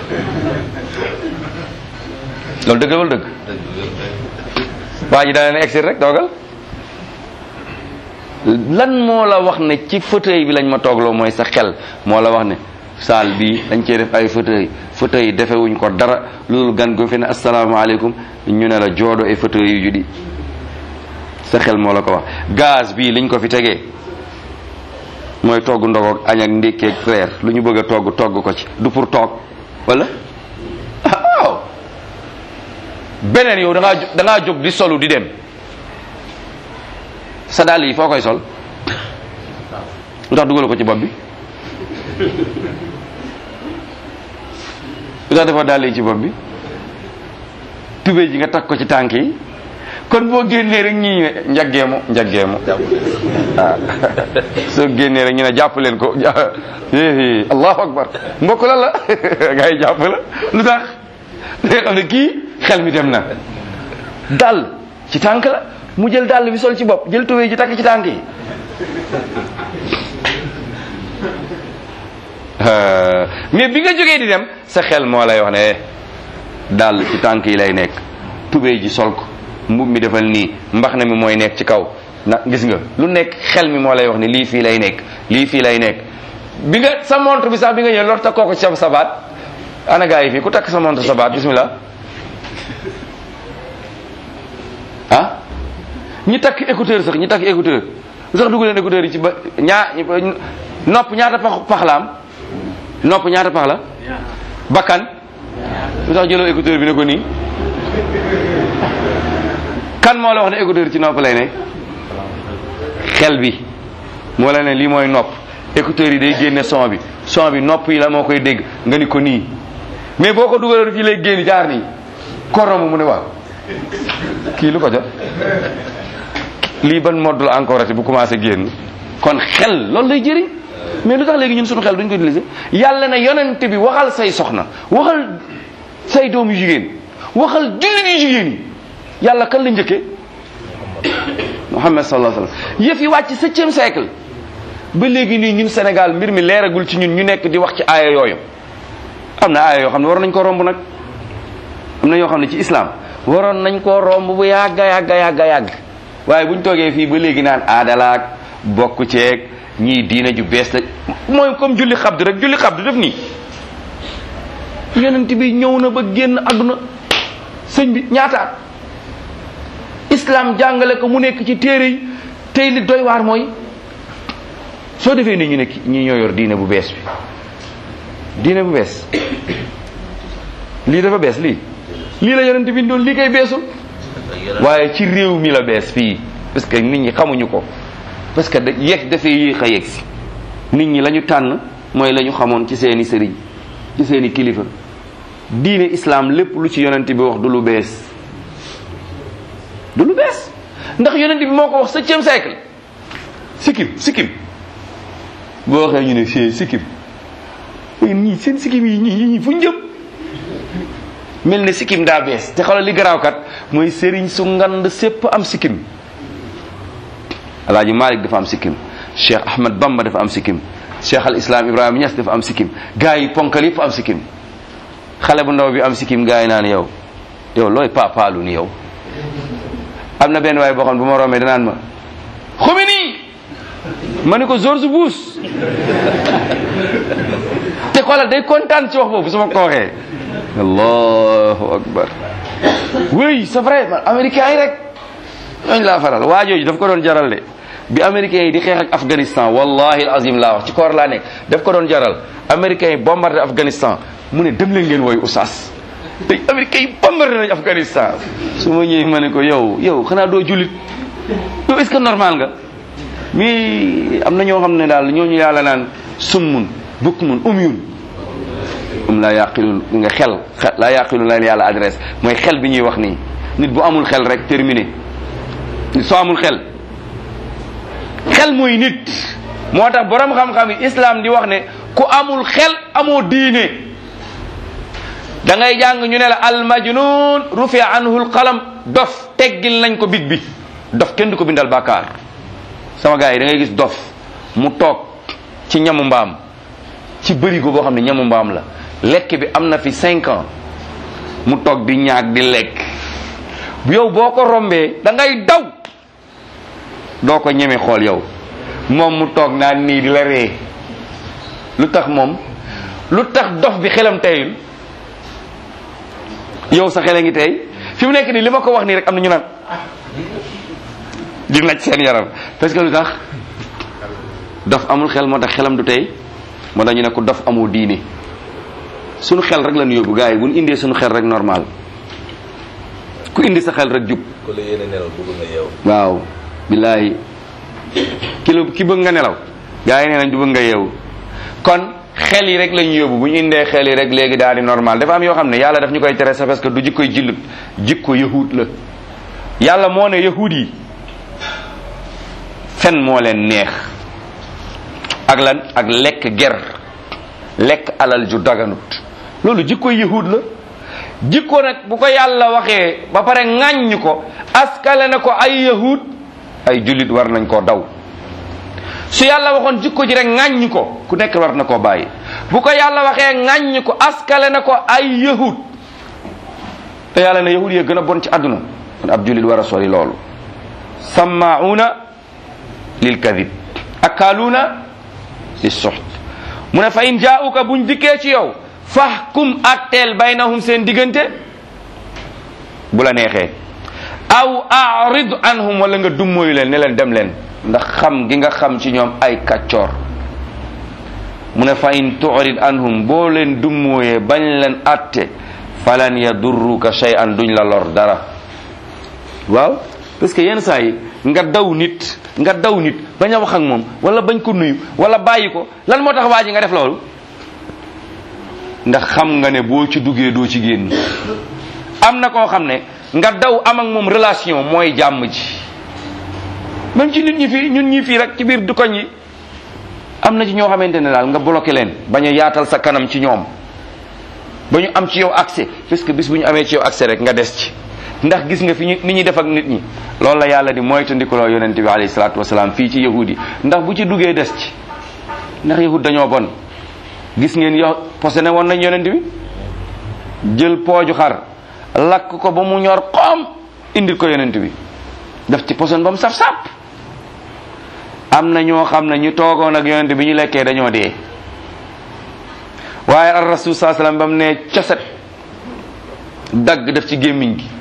loolu dëgg wala dëgg waa ji dana ne exil rek toogal lan moo la wax ne ci fauteuil bi lañ ma toogloo mooy sa xel moo la wax ne saal bi dañ cee def ay fauteuil fauteuil yi defewuñ ko dara loolu gan gu fi ne asalaamaaleykum ñu ne la joodo ay fauteuil yu judi sa xel moo la ko wax gaz bii liñ ko fi tegee mooy togg ndogoog añ ak ndékkeeg reer lu ñu bëgg a togg togg ko ci du pour toog wala ah waaw beneen yow da ngaa da ngaa jóg di solu di dem sa dàll yi foo koy sol lu tax dugal ko ci bopp bi lu tax defoo dàll yi ci bopp bi tubéy ji nga takk ko ci tànk yi kon boo génnee rek ñii ne njaggeemu njaggeemu waaw soo génnee rek ñu ne jàpp leen ko éé allahu akbar mbokk la la gaa yi jàpp la lu tax da nga xam ne kii xel mi dem na dàll ci tànk la mu jël dàll bi sol ci bopp jël tubéy ji takk ci tànk yi mais bi nga jógee di dem sa xel moo lay wax ne dàll ci tànk yi lay nekk tubéy ji sol ko mbub mi defal nii mbax na mi mooy nekk ci kaw na gis nga lu nekk xel mi moo lay wax ne lii fii lay nekk lii fii lay nekk bi nga sa montre bi sax bi nga ñëw lor takkoo ko ci sa sabaat ana gaa yi fii ku takk sa montre sabaat bismillah ah ñi takk écouteur sax ñi takk écouteur lu sax dugg leen écouteur yi ci ba ñaa nopp ñaata pax pax la am nopp ñaata pax la bakkan lu tax jëloo écouteur bi ne ko nii kan moo la wax ne écouteur ci nopp lay nekk xel bi moo la ne lii mooy nopp écouteur yi day génne son bi son bi nopp yi la moo koy dégg nga ni ko nii mais boo ko dugaloon fii lay génn jaar nii korom mu ne waaw kii lu ko jot lii ban mode la encore ati bu commencé génn kon xel loolu lay jëriñ mais lu tax léegi ñun suñu xel duñ ko utiliser yàlla na yonent bi waxal say soxna waxal say doom yu jigéen waxal jullit yu jigéen yi yàlla kan la njëkkee Muhammad sallallahu alayhi wasallam yëf yi wàcc septième siècle ba léegi nii ñun Sénégal mbir mi leeragul ci ñun ñu nekk di wax ci aaya yooyu am na aaya yoo xam ne war nañ ko romb nag am na yoo xam ne ci islam waroon nañ koo romb bu yàgga yàgga yàgga yàgg waaye buñ toogee fii ba léegi naan aadalaak bokk ceeg ñii diina ju bees la mooy comme julli xabdu rek julli xabdu def nii yonent bi ñëw na ba génn àdduna sëñ bi ñaataat islam jàngale ko mu nekk ci téere yi tey li doy waar mooy soo defee nii ñu ne ñi ñoo yor diine bu bees bi diine bu bees lii dafa bees lii lii la yonent bi doon lii koy beesul waaye ci réew mi la bees fii parce que nit ñi xamuñu ko parce que da yegg dafay yéex a yegg si nit ñi la ñu tànn mooy la ñu xamoon ci seeni sëriñ ci seeni kilifa diine islam lépp lu ci yonent bi wax du lu bees du lu bees ndax yonent bi moo ko wax septième siècle sikkim sikkim boo waxee ñu ne fii sikkim ñii seen sikkim yi ñii ñii fu ñu jëm mel ne sikkim daa bees te xoolal li garaaw kat mooy sëriñ su ngand sépp am sikkim alaaji Malik dafa am sikkim Cheikh Ahmad Bamba dafa am sikkim Cheikh al Islam Ibrahima Niass dafa am sikkim gars yi ponkal yëpp am sikkim xale bu ndaw bi am sikkim gars yi naan yow yow looy paapaalu ni yow am na benn waay boo xam ne bu ma rombee danaan ma xumi nii ma ne ko George Bush te xoolal day kontaan ci wax boobu su ma ko waxee allahu akbar oui c'est vrai man américain yi rek ñooñu laa faral waa jooju daf ko doon jaral de bi américains yi di xeex ak Afghanistan wallahi alazim laa wax ci koor laa nekk daf ko doon jaral américains yi bombardé Afghanistan mu ne dem leen ngeen woy oustaz te américains yi bombardé nañ Afghanistan su ma ñëwee ma ne ko yow yow xanaa doo jullit yow est-ce que normal nga mais am na ñoo xam ne daal ñooñu yàlla naan summun bukmun umyun um laa yaqilun nga xel xel laa yaqilun la yàlla adresse mooy xel bi ñuy wax nii nit bu amul xel rek terminé nit soo amul xel xel mooy nit moo tax borom xam-xam yi islam di wax ne ku amul xel amoo diine da ngay jàng ñu ne la al majnun rufi anhu al qalam dof teggil nañ ko big bi dof kenn du ko bindal bàkkaar sama gars yi da ngay gis dof mu toog ci ñamu mbaam ci bërigo boo xam ne ñamu mbaam la lekk bi am na fi cinq ans mu toog di ñaag di lekk yow boo ko rombee da ngay daw doo ko ñeme xool yow moom mu toog naan nii di la ree lu tax moom lu tax dof bi xelam teyul yow sa xel a ngi tey fi mu nekk nii li ma ko wax nii rek am na ñu naan di naj seen yaram parce que lu tax dof amul xel moo tax xelam du tey moo tax ñu ne ko dof amul diine suñu xel rek lañu yóbbu gars yi bu ñu indee suñu xel rek normal ku indi sa xel rek jub ku la yéene nelaw bëgg nga yeew waaw billaahi ki la ki bëgg nga nelaw gars yi nee nañ du bëgg nga yeewu kon xel yi rek lañu yóbbu bu ñu indee xel yi rek léegi daal di normal dafa am yoo xam ne yàlla daf ñu koy tere sa parce que du jikkoy jullit jikko yahud la yàlla moo ne yahud yi fen moo leen neex ak lan ak lekk ger lekk alal ju daganut loolu jikkoy yahud la jikko nag bu ko yàlla waxee ba pare ŋàññ ko askale na ko ay yahud ay jullit war nañ koo daw su yàlla waxoon jikko ji rek ŋàññ ko ku nekk war na koo bàyyi bu ko yàlla waxee ŋàññ ko askale na ko ay yahud te yàlla ne yahud yee gën a bon ci àdduna kon ab jullit war a sori loolu sammauna lil kadib akaaluuna li suxt mu ne fa in jaauka buñ dikkee ci yow fahkum atteel baynahum seen diggante bu la neexee aw arid anhum wala nga dummóoyu leen ne leen dem leen ndax xam gi nga xam ci ñoom ay kàccoor mu ne fa in turid anhum boo leen dummóoyee bañ leen atte falan yadurruka shay'an duñ la lor dara waaw parce que yenn saa yi nga daw nit nga daw nit bañ a wax ak moom wala bañ ko nuyu wala bàyyi ko lan moo tax waa ji nga def loolu ndax xam nga ne boo ci duggee doo ci génn am na koo xam ne nga daw am ak moom relation mooy jàmm ji même ci nit ñi fii ñun ñi fii rek ci biir dukoñ yi am na ci ñoo xamante ne daal nga bloqué leen bañ a yaatal sa kanam ci ñoom ba ñu am ci yow accès parce que bis bu ñu amee ci yow accès rek nga des ci ndax gis nga fi ñu ni ñuy def ak nit ñi loolu la yàlla di moytandikuloo yonente bi alayhi salaatu wasalaam fii ci yahud yi ndax bu ci duggee des ci ndax yahud dañoo bon gis ngeen yow posene woon nañ yonent bi jël pooju xar lakk ko ba mu ñor xoom indil ko yonent bi def ci poson ba mu saf sàpp am na ñoo xam ne ñu toogoon ak yonent bi ñu lekkee dañoo dee waaye ar rasul saa sallam ba mu ne coset dagg def ci gémmiñ gi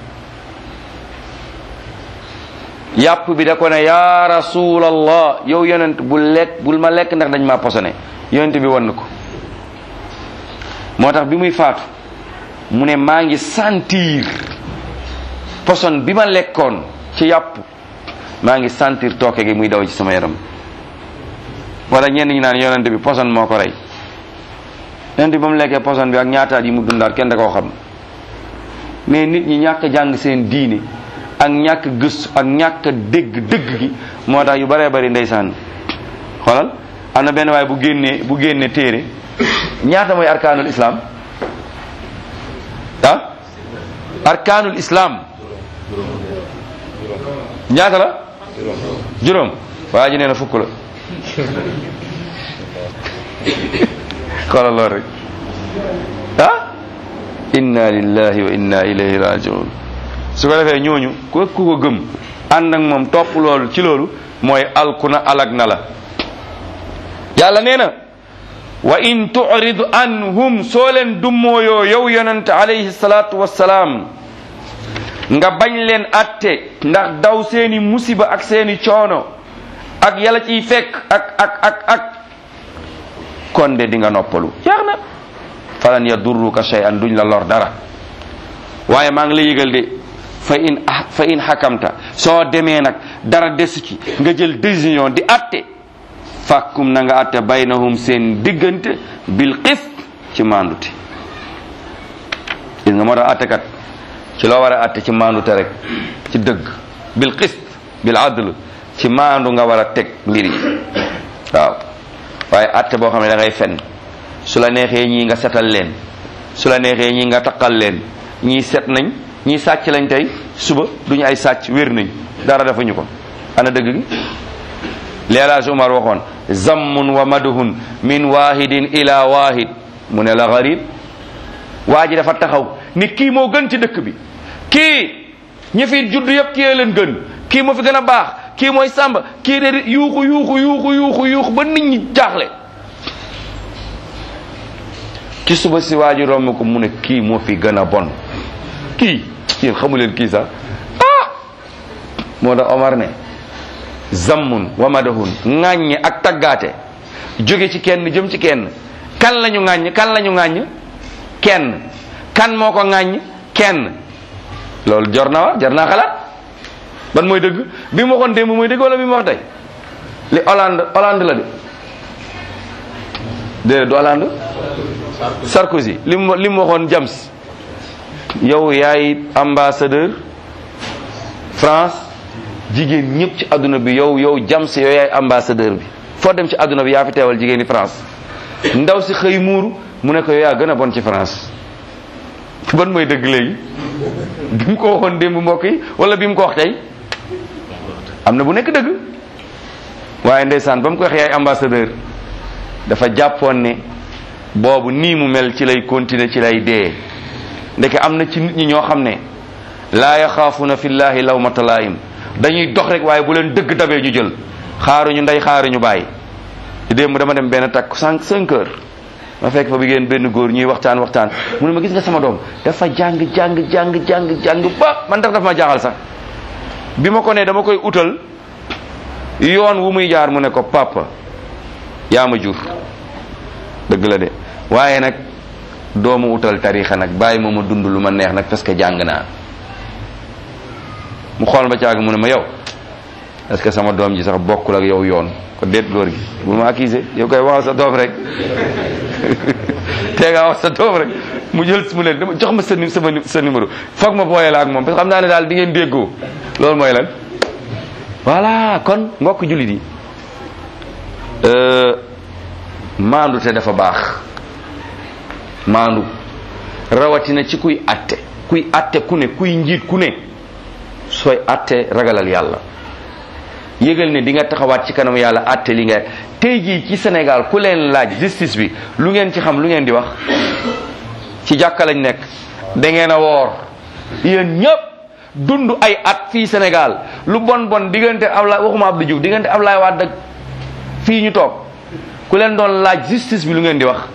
yàpp bi da ko ne yaa rasulallah yow yonent bul lekk bul ma lekk ndax dañ maa posone yonent bi wan na ko moo tax bi muy faatu mu ne maa ngi sentir poson bi ma lekkoon ci yàpp maa ngi sentir tooke gi muy daw ci sama yaram wala ñenn ñi naan yonent bi poson moo ko rey yonent bi ba mu lekkee poson bi ak ñaataat yi mu dundaat kenn da koo xam mais nit ñi ñàkk jàng seen diine ak ñàkk gëstu ak ñàkk dégg dëgg gi moo tax yu baree bari ndeysaan xoolal am na benn waaye bu génnee bu génnee téere ñaata mooy arkaanul islam ah arkaanul islam ñaata la juróom waa ji nee na fukk la xoolal loolu rek ah inna lillahi wa inna ilayhi rajiun su ko defee ñooñu ku ku ko gëm ànd ak moom topp loolu ci loolu mooy alku na alag na la yàlla nee na wa in turid anhum soo leen dummooyoo yow yonente alayhi salaatu wassalaam nga bañ leen atte ndax daw seeni musiba ak seeni coono ak yàlla ciy fekk ak ak ak ak kon de di nga noppalu jeex na falan yadurruka shay'an duñ la lor dara waaye maa ngi lay yëgal de fa in fa in xakamta soo demee nag dara desu ci nga jël décision di atte fàkkum na nga atte baynahum seen diggante bil qist ci maandute gis nga moo tax attekat ci loo war a atte ci maandute rek ci dëgg bil qist bil adl ci maandu nga war a teg mbir yi waaw waaye atte boo xam ne da ngay fen su la neexee ñii nga setal leen su la neexee ñii nga taqal leen ñii set nañ ñii sàcc lañ tey suba duñu ay sàcc wér nañ dara defuñu ko ana dëgg gi leelaaj Umar waxoon zammun wa maduhun min wahidin ila wahid mu ne la garib waa ji dafa taxaw ni kii moo gën ci dëkk bi kii ñi fi judd yëpp kii leen gën kii moo fi gën a baax kii mooy sàmba kii de yuuxu yuuxu yuuxu yuuxu yuuxu ba nit ñi jaaxle ci suba si waa ji romb ko mu ne kii moo fi gën a bon kii yéen xamu leen kii sax ah moo tax Omar ne zammun wa madahun ŋàññe ak taggaate jóge ci kenn jëm ci kenn kan lañu ŋàññ kan lañu ŋàññ kenn kan moo ko ŋàññ kenn loolu jor na wa jar naa xalaat ban mooy dëgg bi mu waxoon démb mooy dëgg wala bi mu wax tey li Hollande Hollande la de déedéet du Hollande Sarkozy li mu li mu waxoon James yow yaay ambassadeur France jigéen ñëpp ci adduna bi yow yow James yow yaay ambassadeur bi foo dem ci adduna bi yaa fi teewal jigéen ñi France ndaw si xëy muuru mu ne ko yow yaa gën a bon ci France ban mooy dëgg léegi bi mu ko waxoon démb mbokk yi wala bi mu ko wax tey am na bu nekk dëgg waaye ndeysaan ba mu ko wax yaay ambassadeur dafa jàppoon ne boobu nii mu mel ci lay continuer ci lay dee ndeke am na ci nit ñi ñoo xam ne laa yaxaafuna fillahi lawmata laayim dañuy dox rek waaye bu leen dëgg dabee ñu jël xaaruñu ndey xaaruñu bàyyi démb dama dem benn takk cinq cinq heures ma fekk fa bi ngeen benn góor ñuy waxtaan waxtaan mu ne ma gis nga sama doom dafa jàng jàng jàng jàng jàng ba man tax dafa ma jaaxal sax bi ma ko ne dama koy utal yoon wu muy jaar mu ne ko papa yaa ma jur dëgg la de waaye nag doomu utal tarixa nag bàyyi ma ma dund lu ma neex nag parce que jàng naa mu xool ma caag mu ne ma yow est-ce que sama doom ji sax bokkul ak yow yoon ko déet góor gi bu ma accusé yow koy waxal sa doom rek tee ngaa wax sa doom rek mu jël mu ne dama jox ma sa sama sa numéro foog ma booyee la ak moom parce que xam naa ne daal di ngeen déggoo loolu mooy lan voilà kon mbokk jullit yi maandu te dafa baax maandu rawatina ci kuy atte kuy atte ku ne kuy njiit ku ne sooy atte ragalal yàlla yëgal ne di nga taxawaat ci kanam yàlla atte li nga tey jii ci Sénégal ku leen laaj justice bi lu ngeen ci xam lu ngeen di wax ci jàkka lañ nekk da ngeen a woor yéen ñëpp dund ay at fii Sénégal lu bon bon diggante Ablaye waxuma Abdou Diouf diggante Ablaye Wade ak fii ñu toog ku leen doon laaj justice bi lu ngeen di wax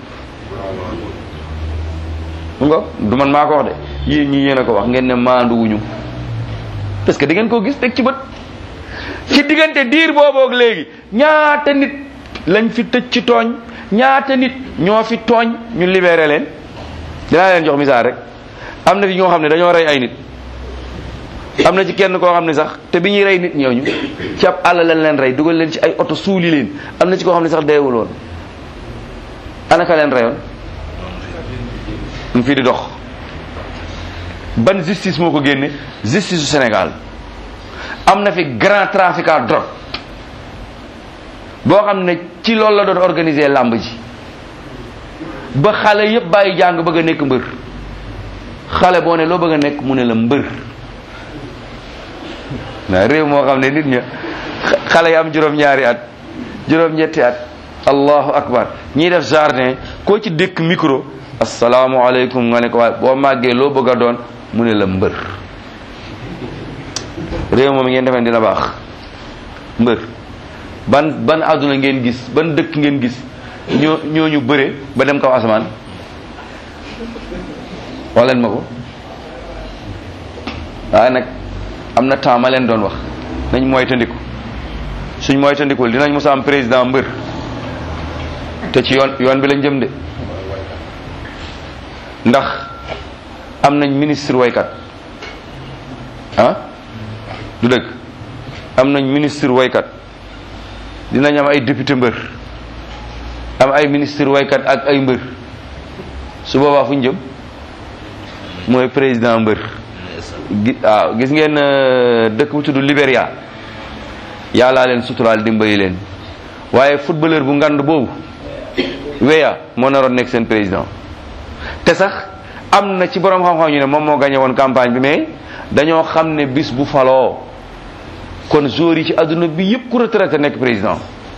mu nga du man maa ko wax de yéen ñi yéen a ko wax ngeen ne maanduwuñu parce que di ngeen koo gis teg ci bët ci diggante diir booboog léegi ñaata nit lañ fi tëj ci tooñ ñaata nit ñoo fi tooñ ñu libéré leen dinaa leen jox misaal rek am na fi ñoo xam ne dañoo rey ay nit am na ci kenn koo xam ne sax te bi ñuy rey nit ñooñu ci ab àll lañ leen rey dugal leen ci ay oto suuli leen am na ci koo xam ne sax deewul woon anaka leen reyoon mu fii di dox ban justice moo ko génne justice su Sénégal am na fi grand trafiquant drogue boo xam ne ci loolu la doon organiser làmb ji ba xale yépp bàyyi jàng bëgg a nekk mbër xale boo ne loo bëgg a nekk mu ne la mbër na réew moo xam ne nit ña xale yi am juróom-ñaari at juróom-ñetti at allahu akbar ñiy def jardin koo ci dëkk micro asalaamualeykum nga ne ko waaye boo màggee loo bëgg a doon mu ne la mbër réew moom ngeen defee dina baax mbër ban ban àdduna ngeen gis ban dëkk ngeen gis ñoo ñooñu bëre ba dem kaw asamaan wax leen ma ko waaye nag am na temps ma leen doon wax nañ moytandiku suñ moytandikul dinañ mos a am président mbër te ci yoon yoon bi lañ jëm de ndax am nañ ministre waykat ah du dëgg am nañ ministre waykat dinañ am ay député mbër am ay ministre waykat ak ay mbër su boobaa fu ñu jëm mooy président mbër gi waaw gis ngeen dëkk bu tudd Libéria yàllaa leen suturaal dimbali leen waaye footballeur bu ngand boobu weya moo naroon nekk seen président te sax am na ci borom xam-xam ñu ne moom moo gagné woon campagne bi mais dañoo xam ne bis bu faloo kon joueurs yi ci àdduna bi yëpp ku retraité nekk président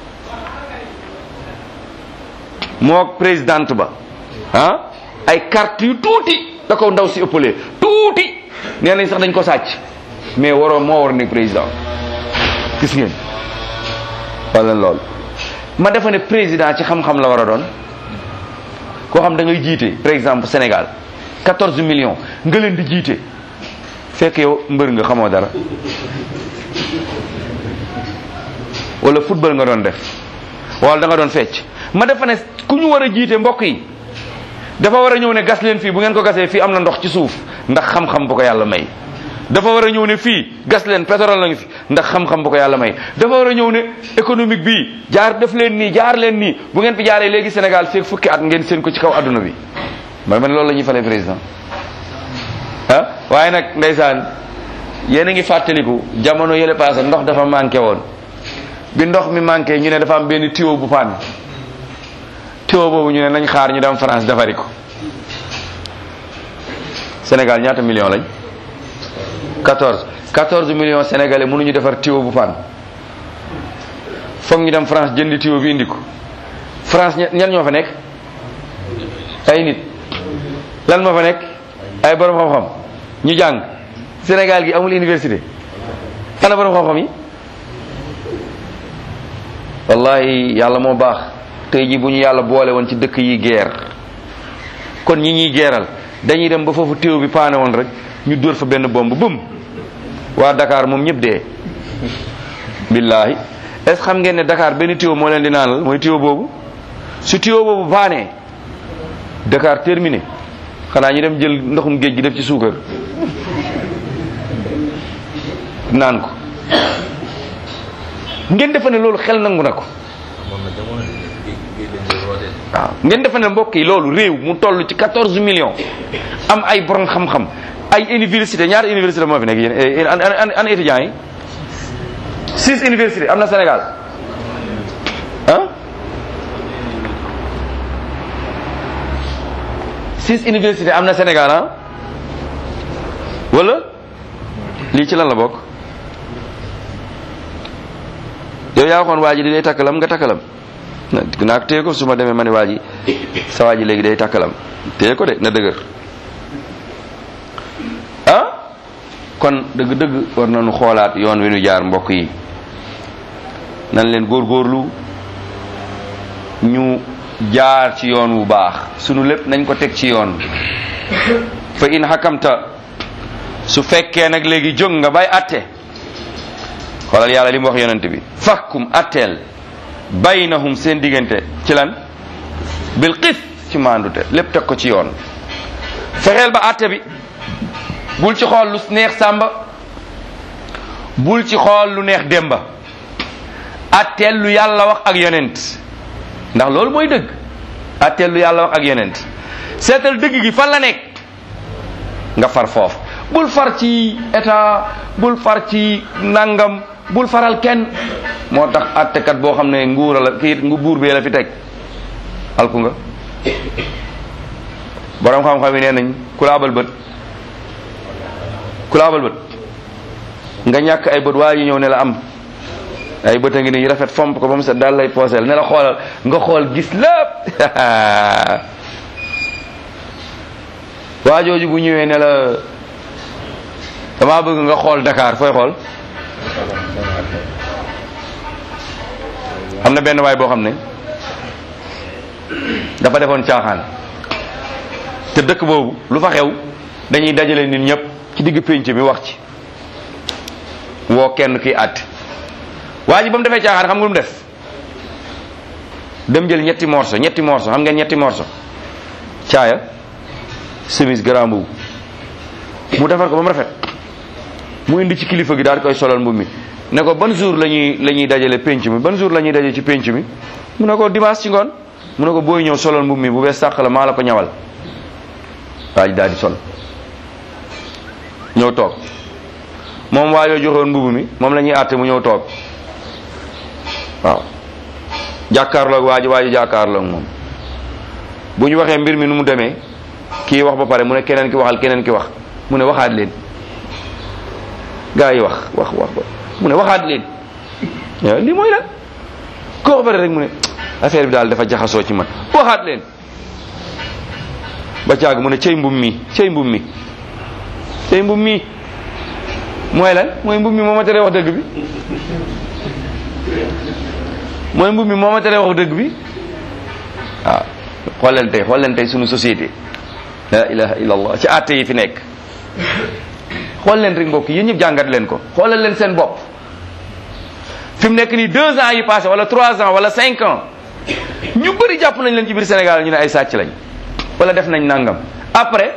moo présidente ba ah ay carte yu tuuti da ko ndaw si ëppalee tuuti nee nañ sax dañ ko sàcc mais waroo moo war nekk président gis ngeen wala loolu ma defa ne président ci xam-xam la war a doon koo xam da ngay jiite par exemple Sénégal 14 millions nga leen di jiite fekk yow mbër nga xamoo dara wala football nga doon def wala da nga doon fecc ma defa ne ku ñu war a jiite mbokk yi dafa war a ñëw ne gas leen fii bu ngeen ko gasee fii am na ndox ci suuf ndax xam-xam bu ko yàlla may dafa war a ñëw ne fii gas leen pétrole la ngi fi ndax xam-xam bu ko yàlla may dafa war a ñëw ne économique bii jaar def leen nii jaar leen nii bu ngeen fi jaaree léegi Sénégal fekk fukki at ngeen seen ko ci kaw adduna bi man man loolu la ñuy falee président ah waaye nag ndeysaan yéen a ngi fàttaliku jamono yële passé ndox dafa manqué woon bi ndox mi manqué ñu ne dafa am benn tuyau bu panne tuyau boobu ñu ne nañ xaar ñu dem France defari ko Sénégal ñaata million lañ 14 14 millions sénégalais mënuñu defar tuyau bu panne foog ñu dem France jëndi tuyau bi indi ko France ña- ñan ñoo fa nekk ay nit lan moo fa nekk ay borom xam-xam ñu jàng Sénégal gi amul université ana borom xam-xam yi wallahi yàlla moo baax tey ji bu ñu yàlla boole woon ci dëkk yi guerre kon ñi ñuy geeral dañuy dem ba foofu téew bi paane woon rek ñu dóor fa benn bomb bum waa Dakar moom ñëpp dee billahi est ce xam ngeen ne Dakar benn téew moo leen di naanal mooy téew boobu su téew boobu paanee Dakar terminé xanaa ñu dem jël ndoxum géej gi def ci suukar naan ko ngeen defe ne loolu xel nangu na ko amoon na jamono de géej géej lañ doon rootee. waaw ngeen defe ne mbokk yi loolu réew mu toll ci 14 millions am ay borom xam-xam ay université ñaar université moo fi nekk yéen eh, an an an étudiants yi six université am na Sénégal ah six université am na Sénégal ah wala lii ci lan la bokk yow yaa waxoon waa ji di day takkalam nga takkalam na naa ko téye ko su ma demee ma ne waa ji sa waa ji léegi day takkalam téye ko de na dëgër ah kon dëgg-dëgg war nañu xoolaat yoon wi nu jaar mbokk yi nan leen góorgóorlu ñu jaar ci yoon wu baax sunu lépp nañ ko teg ci yoon fa in xakamta su fekkee nag léegi jóg nga bay atte xoolal yàlla li mu wax yonent bi fakkum atteel baynahum seen diggante ci lan bil qis ci maandute lépp teg ko ci yoon fexeel ba atte bi bul ci xool lu neex sàmba bul ci xool lu neex demba atteel lu yàlla wax ak yonent ndax loolu mooy dëgg atteel lu yàlla wax ak yonent seetal dëgg gi fan la nekk nga far foofu bul far ci état bul far ci nangam bul faral kenn moo tax attekat boo xam ne nguura la kii ngu buur bee la fi teg alku nga borom xam-xam yi nee nañ ku la abal bët ku la abal bët nga ñàkk ay bët waa ji ñëw ne la am ay bët a ngi nii rafet fomp ko ba mu set daal lay pooseel ne la xoolal nga xool gis lépp waa jooju bu ñëwee ne la damaa bëgg nga xool Dakar fooy xool am na benn waay boo xam ne dafa defoon caaxaan te dëkk boobu lu fa xew dañuy dajale nit ñëpp ci digg pénc mi wax ci woo kenn kiy àtt waa ji ba mu defee caaxaan xam nga lu mu def dem jël ñetti morso ñetti morso xam ngeen ñetti morso caaya chemise grand boobu mu defar ko ba mu rafet mu indi ci kilifa gi daal di koy solal mbubb mi ne ko ban jour la ñuy la ñuy dajale penc mi ban jour la ñuy daje ci penc mi mu ne ko dimanche ci ngoon mu ne ko booy ñëw solal mbubb mi bu bees sàq la maa la ko ñawal waa ji daal di sol ñëw toog moom waa yoo joxewoon mbubb mi moom la ñuy àtte mu ñëw toog waaw jàkkaarloog waa ji waa ji jàkkaarloog moom bu ñu waxee mbir mi nu mu demee kii wax ba pare mu ne keneen ki waxal keneen ki wax mu ne waxaat leen gaa yi wax wax wax ba mu ne waxaat leen waaw lii mooy la koo wax pare rek mu ne affaire bi daal dafa jaxasoo ci man waxaat leen ba caag mu ne cey mbum mi cey mbum mi cey mbum mi mooy lan mooy mbum mi moo ma teree wax dëgg bi mooy mbub mi moo ma tere wax dëgg bi waaw xool leen tey xool leen tey sunu société la ilaha illallah ci àtte yi fi nekk xool leen rek mbokk yéen ñëpp jàngat leen ko xoolal leen seen bopp fi mu nekk nii deux ans yi passé wala trois ans wala cinq ans ñu bëri jàpp nañ leen ci biir Sénégal ñu ne ay sàcc lañ wala def nañ nangam après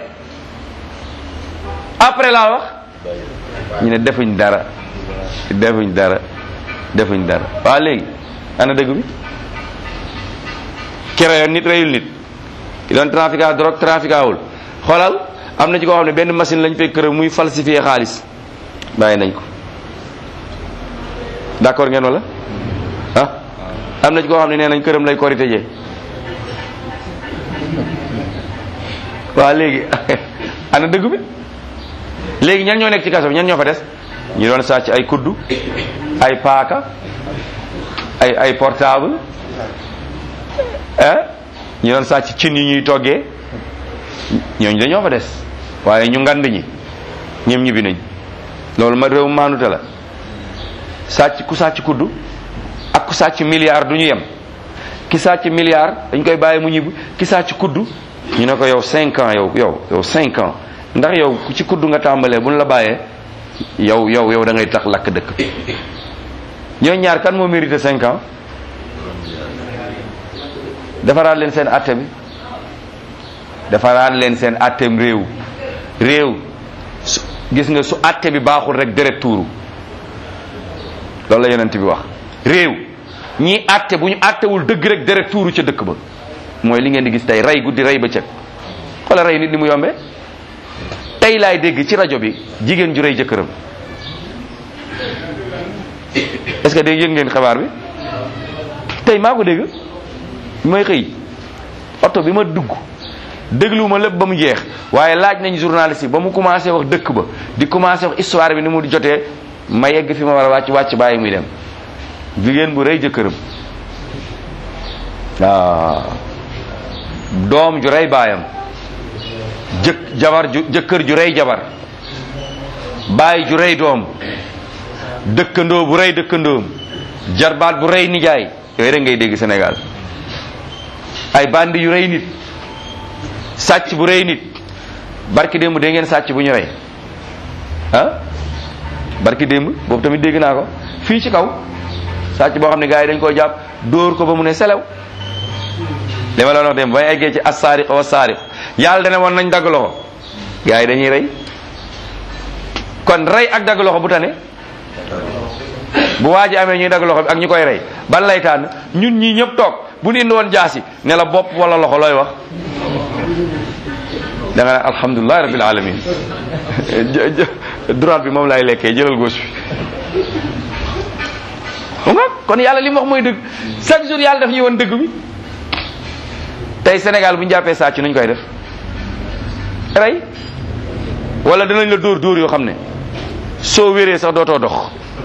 après laa wax ñu ne defuñ dara defuñ dara defuñ dara waaw léegi ana dëgg bi ki reyoon nit reyul nit ki doon trafiquant drogue trafiquant xoolal am na ci koo xam ne benn machine lañ fekk këram muy falsifier xaalis bàyyi nañ ko d'accord ngeen wala ah am na ci koo xam ne nee nañ këram lay korite jee waaw léegi ana dëgg bi léegi ñan ñoo nekk ci kaso bi ñan ñoo fa des ñu doon sàcc ay kuddu ay paaka ay ay portable ah ñu doon sàcc cin yi ñuy toggee ñooñu dañoo fa des waaye ñu ngand ñi ñoom ñibbi nañ loolu ma réew maanute la sàcc ku sàcc kuddu ak ku sàcc milliard du ñu yem ki sàcc milliard dañ koy bàyyi mu ñibbi ki sàcc kuddu ñu ne ko yow cinq ans yow yow yow cinq ans ndax yow ku ci kuddu nga tàmbalee bu ñu la bàyyee yow yow yow da ngay tax lakk dëkk ñooy ñaar kan moo mérité cinq ans defaraat leen seen atte bi defaraat leen seen attem réew réew su gis nga su atte bi baaxul rek deret tuuru loolu la yonent bi wax réew ñii atte bu ñu attewul dëgg rek deret tuuru ca dëkk ba mooy li ngeen di gis tey rey guddi rey bëccëg xoola rey nit ni mu yombee tey laay dégg ci rajo bi jigéen ju rey jëkkëram est-ce que dégg yéen ngeen xabaar bi tey maa ko dégg bi may xëy oto bi ma dugg dégluwuma lépp ba mu jeex waaye laaj nañ journaliste yi ba mu commencé wax dëkk ba di commencé wax histoire bi ni mu jotee ma yegg fi ma war a wàcc wàcc bàyyi muy dem jigéen bu rey jëkkëram waaw doom ju rey baayam jëkk jabar ju jëkkër ju rey jabar baay ju rey doom dëkkandoo bu rey dëkkandoom jarbaat bu rey nijaay yooyu rek ngay dégg Sénégal ay bandi yu rey nit sàcc bu rey nit barki démb dégg ngeen sàcc bu ñu rey ah barki démb boobu tamit dégg naa ko fii ci kaw sàcc boo xam ne gars yi dañ koo jàpp dóor ko ba mu ne selew li ma la wax démb bay eggee ci assaariq wa saariq yàlla dana woon nañ dagg loxo gars yi dañuy rey kon rey ak dagg loxo bu tane bu waa ji amee ñuy dagg loxo bi ak ñu koy rey ban lay tànn ñun ñii ñëpp toog bu ñu indi woon jaasi ne la bopp wala loxo looy wax da nga ne alhamdulilah rabbil alamin droite bi moom laay lekkee jëlal gauche bi nga kon yàlla li mu wax mooy dëgg chaque jour yàlla daf ñuy woon dëgg bi tey Sénégal bu ñu jàppee sàcc nuñ koy def rey wala danañ la dóor dóor yoo xam ne soo wéree sax dootoo dox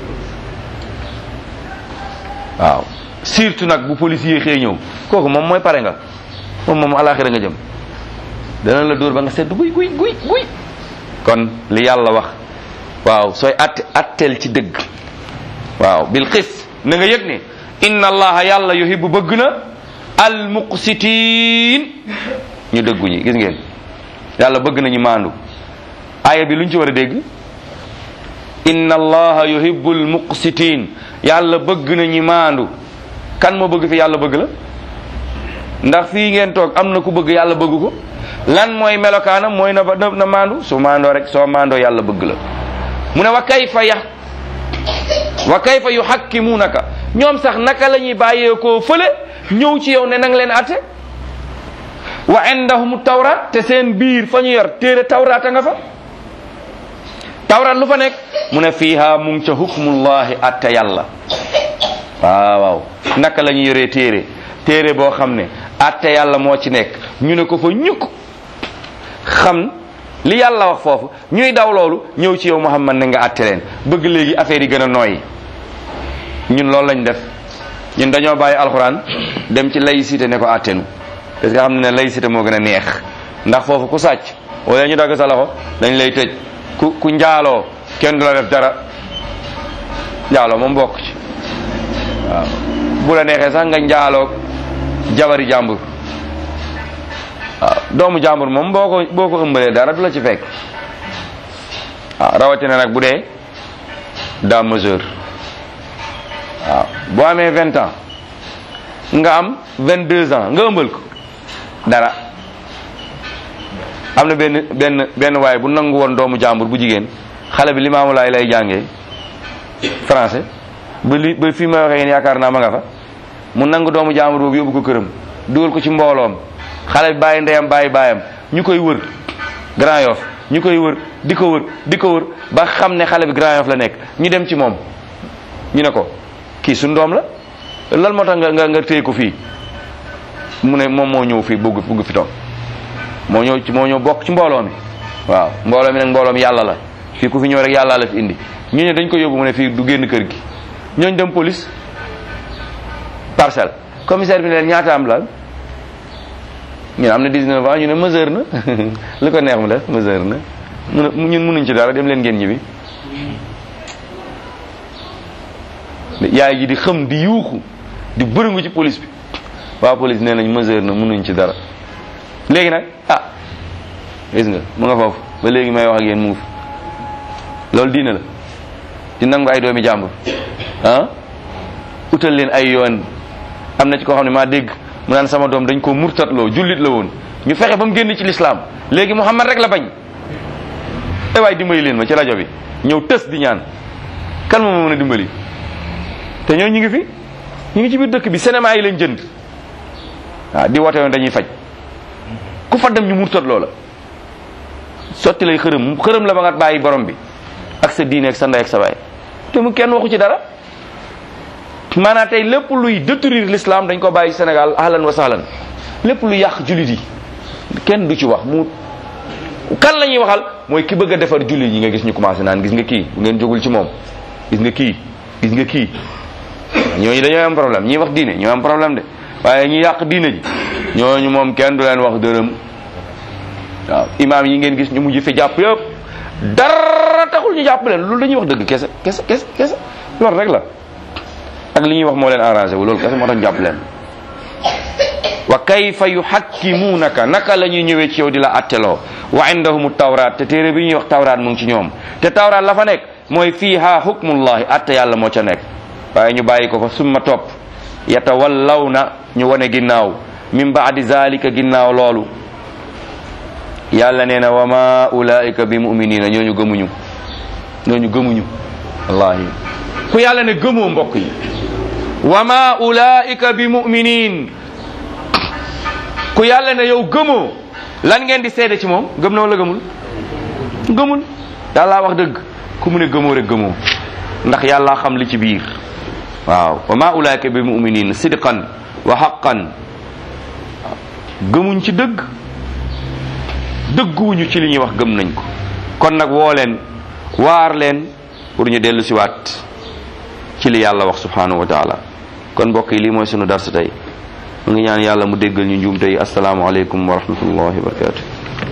waaw surtout nag bu policier xëy ñëw kooku moom mooy pare nga moom moom alaxira nga jëm dana la dóor ba nga sedd guy guy guy guy kon li yàlla wax waaw sooy atte atteel ci dëgg waaw bil xis na nga yëg ne inna allaha yàlla yuhibbu bëgg na al muqsitiin ñu dëggu ñi gis ngeen yàlla bëgg na ñu maandu aaya bi lu ñu ci war a dégg inna allaha yuhibbu al muqsitiin yàlla bëgg na ñu maandu kan moo bëgg fi yàlla bëgg la ndax fii ngeen toog am na ku bëgg yàlla bëgg ko lan mooy melokaanam mooy na na na maandu su maandoo rek soo maandoo yàlla bëgg la mu ne wa kayfa ya wa kayfa yuhakkimunaka ñoom sax naka la ñuy bàyyeekoo fële ñëw ci yow ne nang leen atte wa indahum tawrat te seen biir fa ñu yor téere tawrat a nga fa tawrat lu fa nekk mu ne fiiha mu ngi ca hukmullahi atte yàlla waaw waaw naka la ñu yoree téere téere boo xam ne atte yàlla moo ci nekk ñu ne ko fa ñukk xam li yàlla wax foofu ñuy daw loolu ñëw ci yow Muhammad ne nga atte leen bëgg léegi affaire yi gën a nooyi ñun loolu lañ def ñun dañoo bàyyi alxuraan dem ci laïcité ne ko attenu parce que xam ne ne laïcité moo gën a neex ndax foofu ku sàcc wala ñu dagg sa loxo dañ lay tëj ku ku njaaloo kenn du la def dara njaaloo moom bokk ci waaw bu la neexee sax nga njaaloog jabari jàmbur waaw doomu jàmbur moom boo ko boo ko ëmbalee dara du la ci fekk waaw rawatina nag bu dee daa majeur waaw boo amee vingt ans nga am vingt deux ans nga ëmbal ko dara am na benn benn benn waay bu nangu woon doomu jàmbur bu jigéen xale bi limaamu laay lay jàngee français ba li ba fii may waxee ngeen yaakaar naa ma nga fa mu nangu doomu jàmbur boobu yóbbu ko këram dugal ko ci mbooloom xale bi bàyyi ndeyam bàyyi baayam ñu koy wër Grand Yoff ñu koy wër di ko wër di ko wër ba xam ne xale bi Grand Yoff la nekk ñu dem ci moom ñu ne ko kii suñu doom la lan moo tax nga nga nga téye ko fii mu ne moom moo ñëw fii bëgg bëgg fi toog moo ñëw ci moo ñëw bokk ci mbooloo mi waaw mbooloo mi nag mbooloo mi yàlla la fii ku fi ñëw rek yàlla la fi indi ñu ne dañ ko yóbbu mu ne fii du génn kër gi ñooñ dem police parcelle commissaire bi ne leen ñaata am la ñu ne am na 19 ans ñu ne mesure na lu ko neex mu def mesure na mu ne ñun mënuñ ci dara dem leen ngeen ñibbi yaay ji di xëm di yuuxu di bërëngu ci police bi waa police nee nañ mesure na mënuñ ci dara léegi nag ah gis nga mu nga foofu ba léegi may wax ak yéen mu ngi fi loolu diine la di nangu ay doomi jàmbur ah utal leen ay yoon am na ci koo xam ne maa dégg mu naan sama doom dañ ko murtatloo jullit la woon ñu fexe ba mu génn ci lislaam léegi Muhammad rek la bañ ay waay dimbali leen ma ci rajo bi ñëw tës di ñaan kan moo ma mën a dimbali te ñoo ñu ngi fi ñu ngi ci biir dëkk bi cinéma yi lañ jënd waaw di woote woon dañuy faj ku fa dem ñu murtatloo la sotti lay xërëm xërëm la ba nga bàyyi borom bi ak sa diine ak sa ndey ak sa baay te mu kenn waxu ci dara maanaam tey lépp luy détruire l'islam dañ ko bàyyi Sénégal ahlan wa sahlan lépp lu yàq jullit yi kenn du ci wax mu kan la ñuy waxal mooy ki bëgg a defar jullit yi nga gis ñu commencé naan gis nga kii bu ngeen jógul ci moom gis nga kii gis nga kii ñooñu dañoo am problème ñi wax diine ñoo am problème de waaye ñi yàq diine ji ñooñu moom kenn du leen wax dërëm waaw imaam yi ngeen gis ñu mujj fi jàpp yëpp dara taxul ñu jàpp leen loolu dañuy wax dëgg kese kese kese kese loolu rek la ak li ñuy wax moo leen arrangé wu loolu kese moo tax jàpp leen wa kayfa yuhakkimuunaka naka la ñuy ñëwee ci yow di la atteloo wa indahum tawraat te téere bi ñuy wax tawraat mu ngi ci ñoom te tawraat la fa nekk mooy fiiha hukmullahi atte yàlla moo ca nekk waaye ñu bàyyi ko fa summa topp yatawallawna ñu wane ginnaaw min baadi zalika ginnaaw loolu yàlla nee na wa ma ulaika bi muminina ñooñu gëmuñu ñooñu gëmuñu wallahi ku yàlla ne gëmoo mbokk yi wa ma ulaika bi muminin ku yàlla ne yow gëmoo lan ngeen di seede ci moom gëm na wala gëmul gëmul yàlla wax dëgg ku mu ne gëmoo rek gëmoo ndax yàlla xam li ci biir waaw wa ma ulaika bi muminin sidqan wa haqqan gëmuñ ci dëgg dëgguwuñu ci li ñuy wax gëm nañ ko kon nag woo leen waar leen pour ñu dellu siwaat ci li yàlla wax subhanahu wa taala kon mbokk yi lii mooy sunu dars tey mu ngi ñaan yàlla mu déggal ñu njuum tey asalaamaaleykum wa rahmatullahi wa barakatu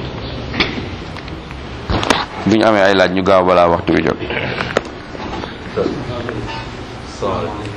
bu ñu amee ay laaj ñu gaaw balaa waxtu bi jot Salaamaaleykum.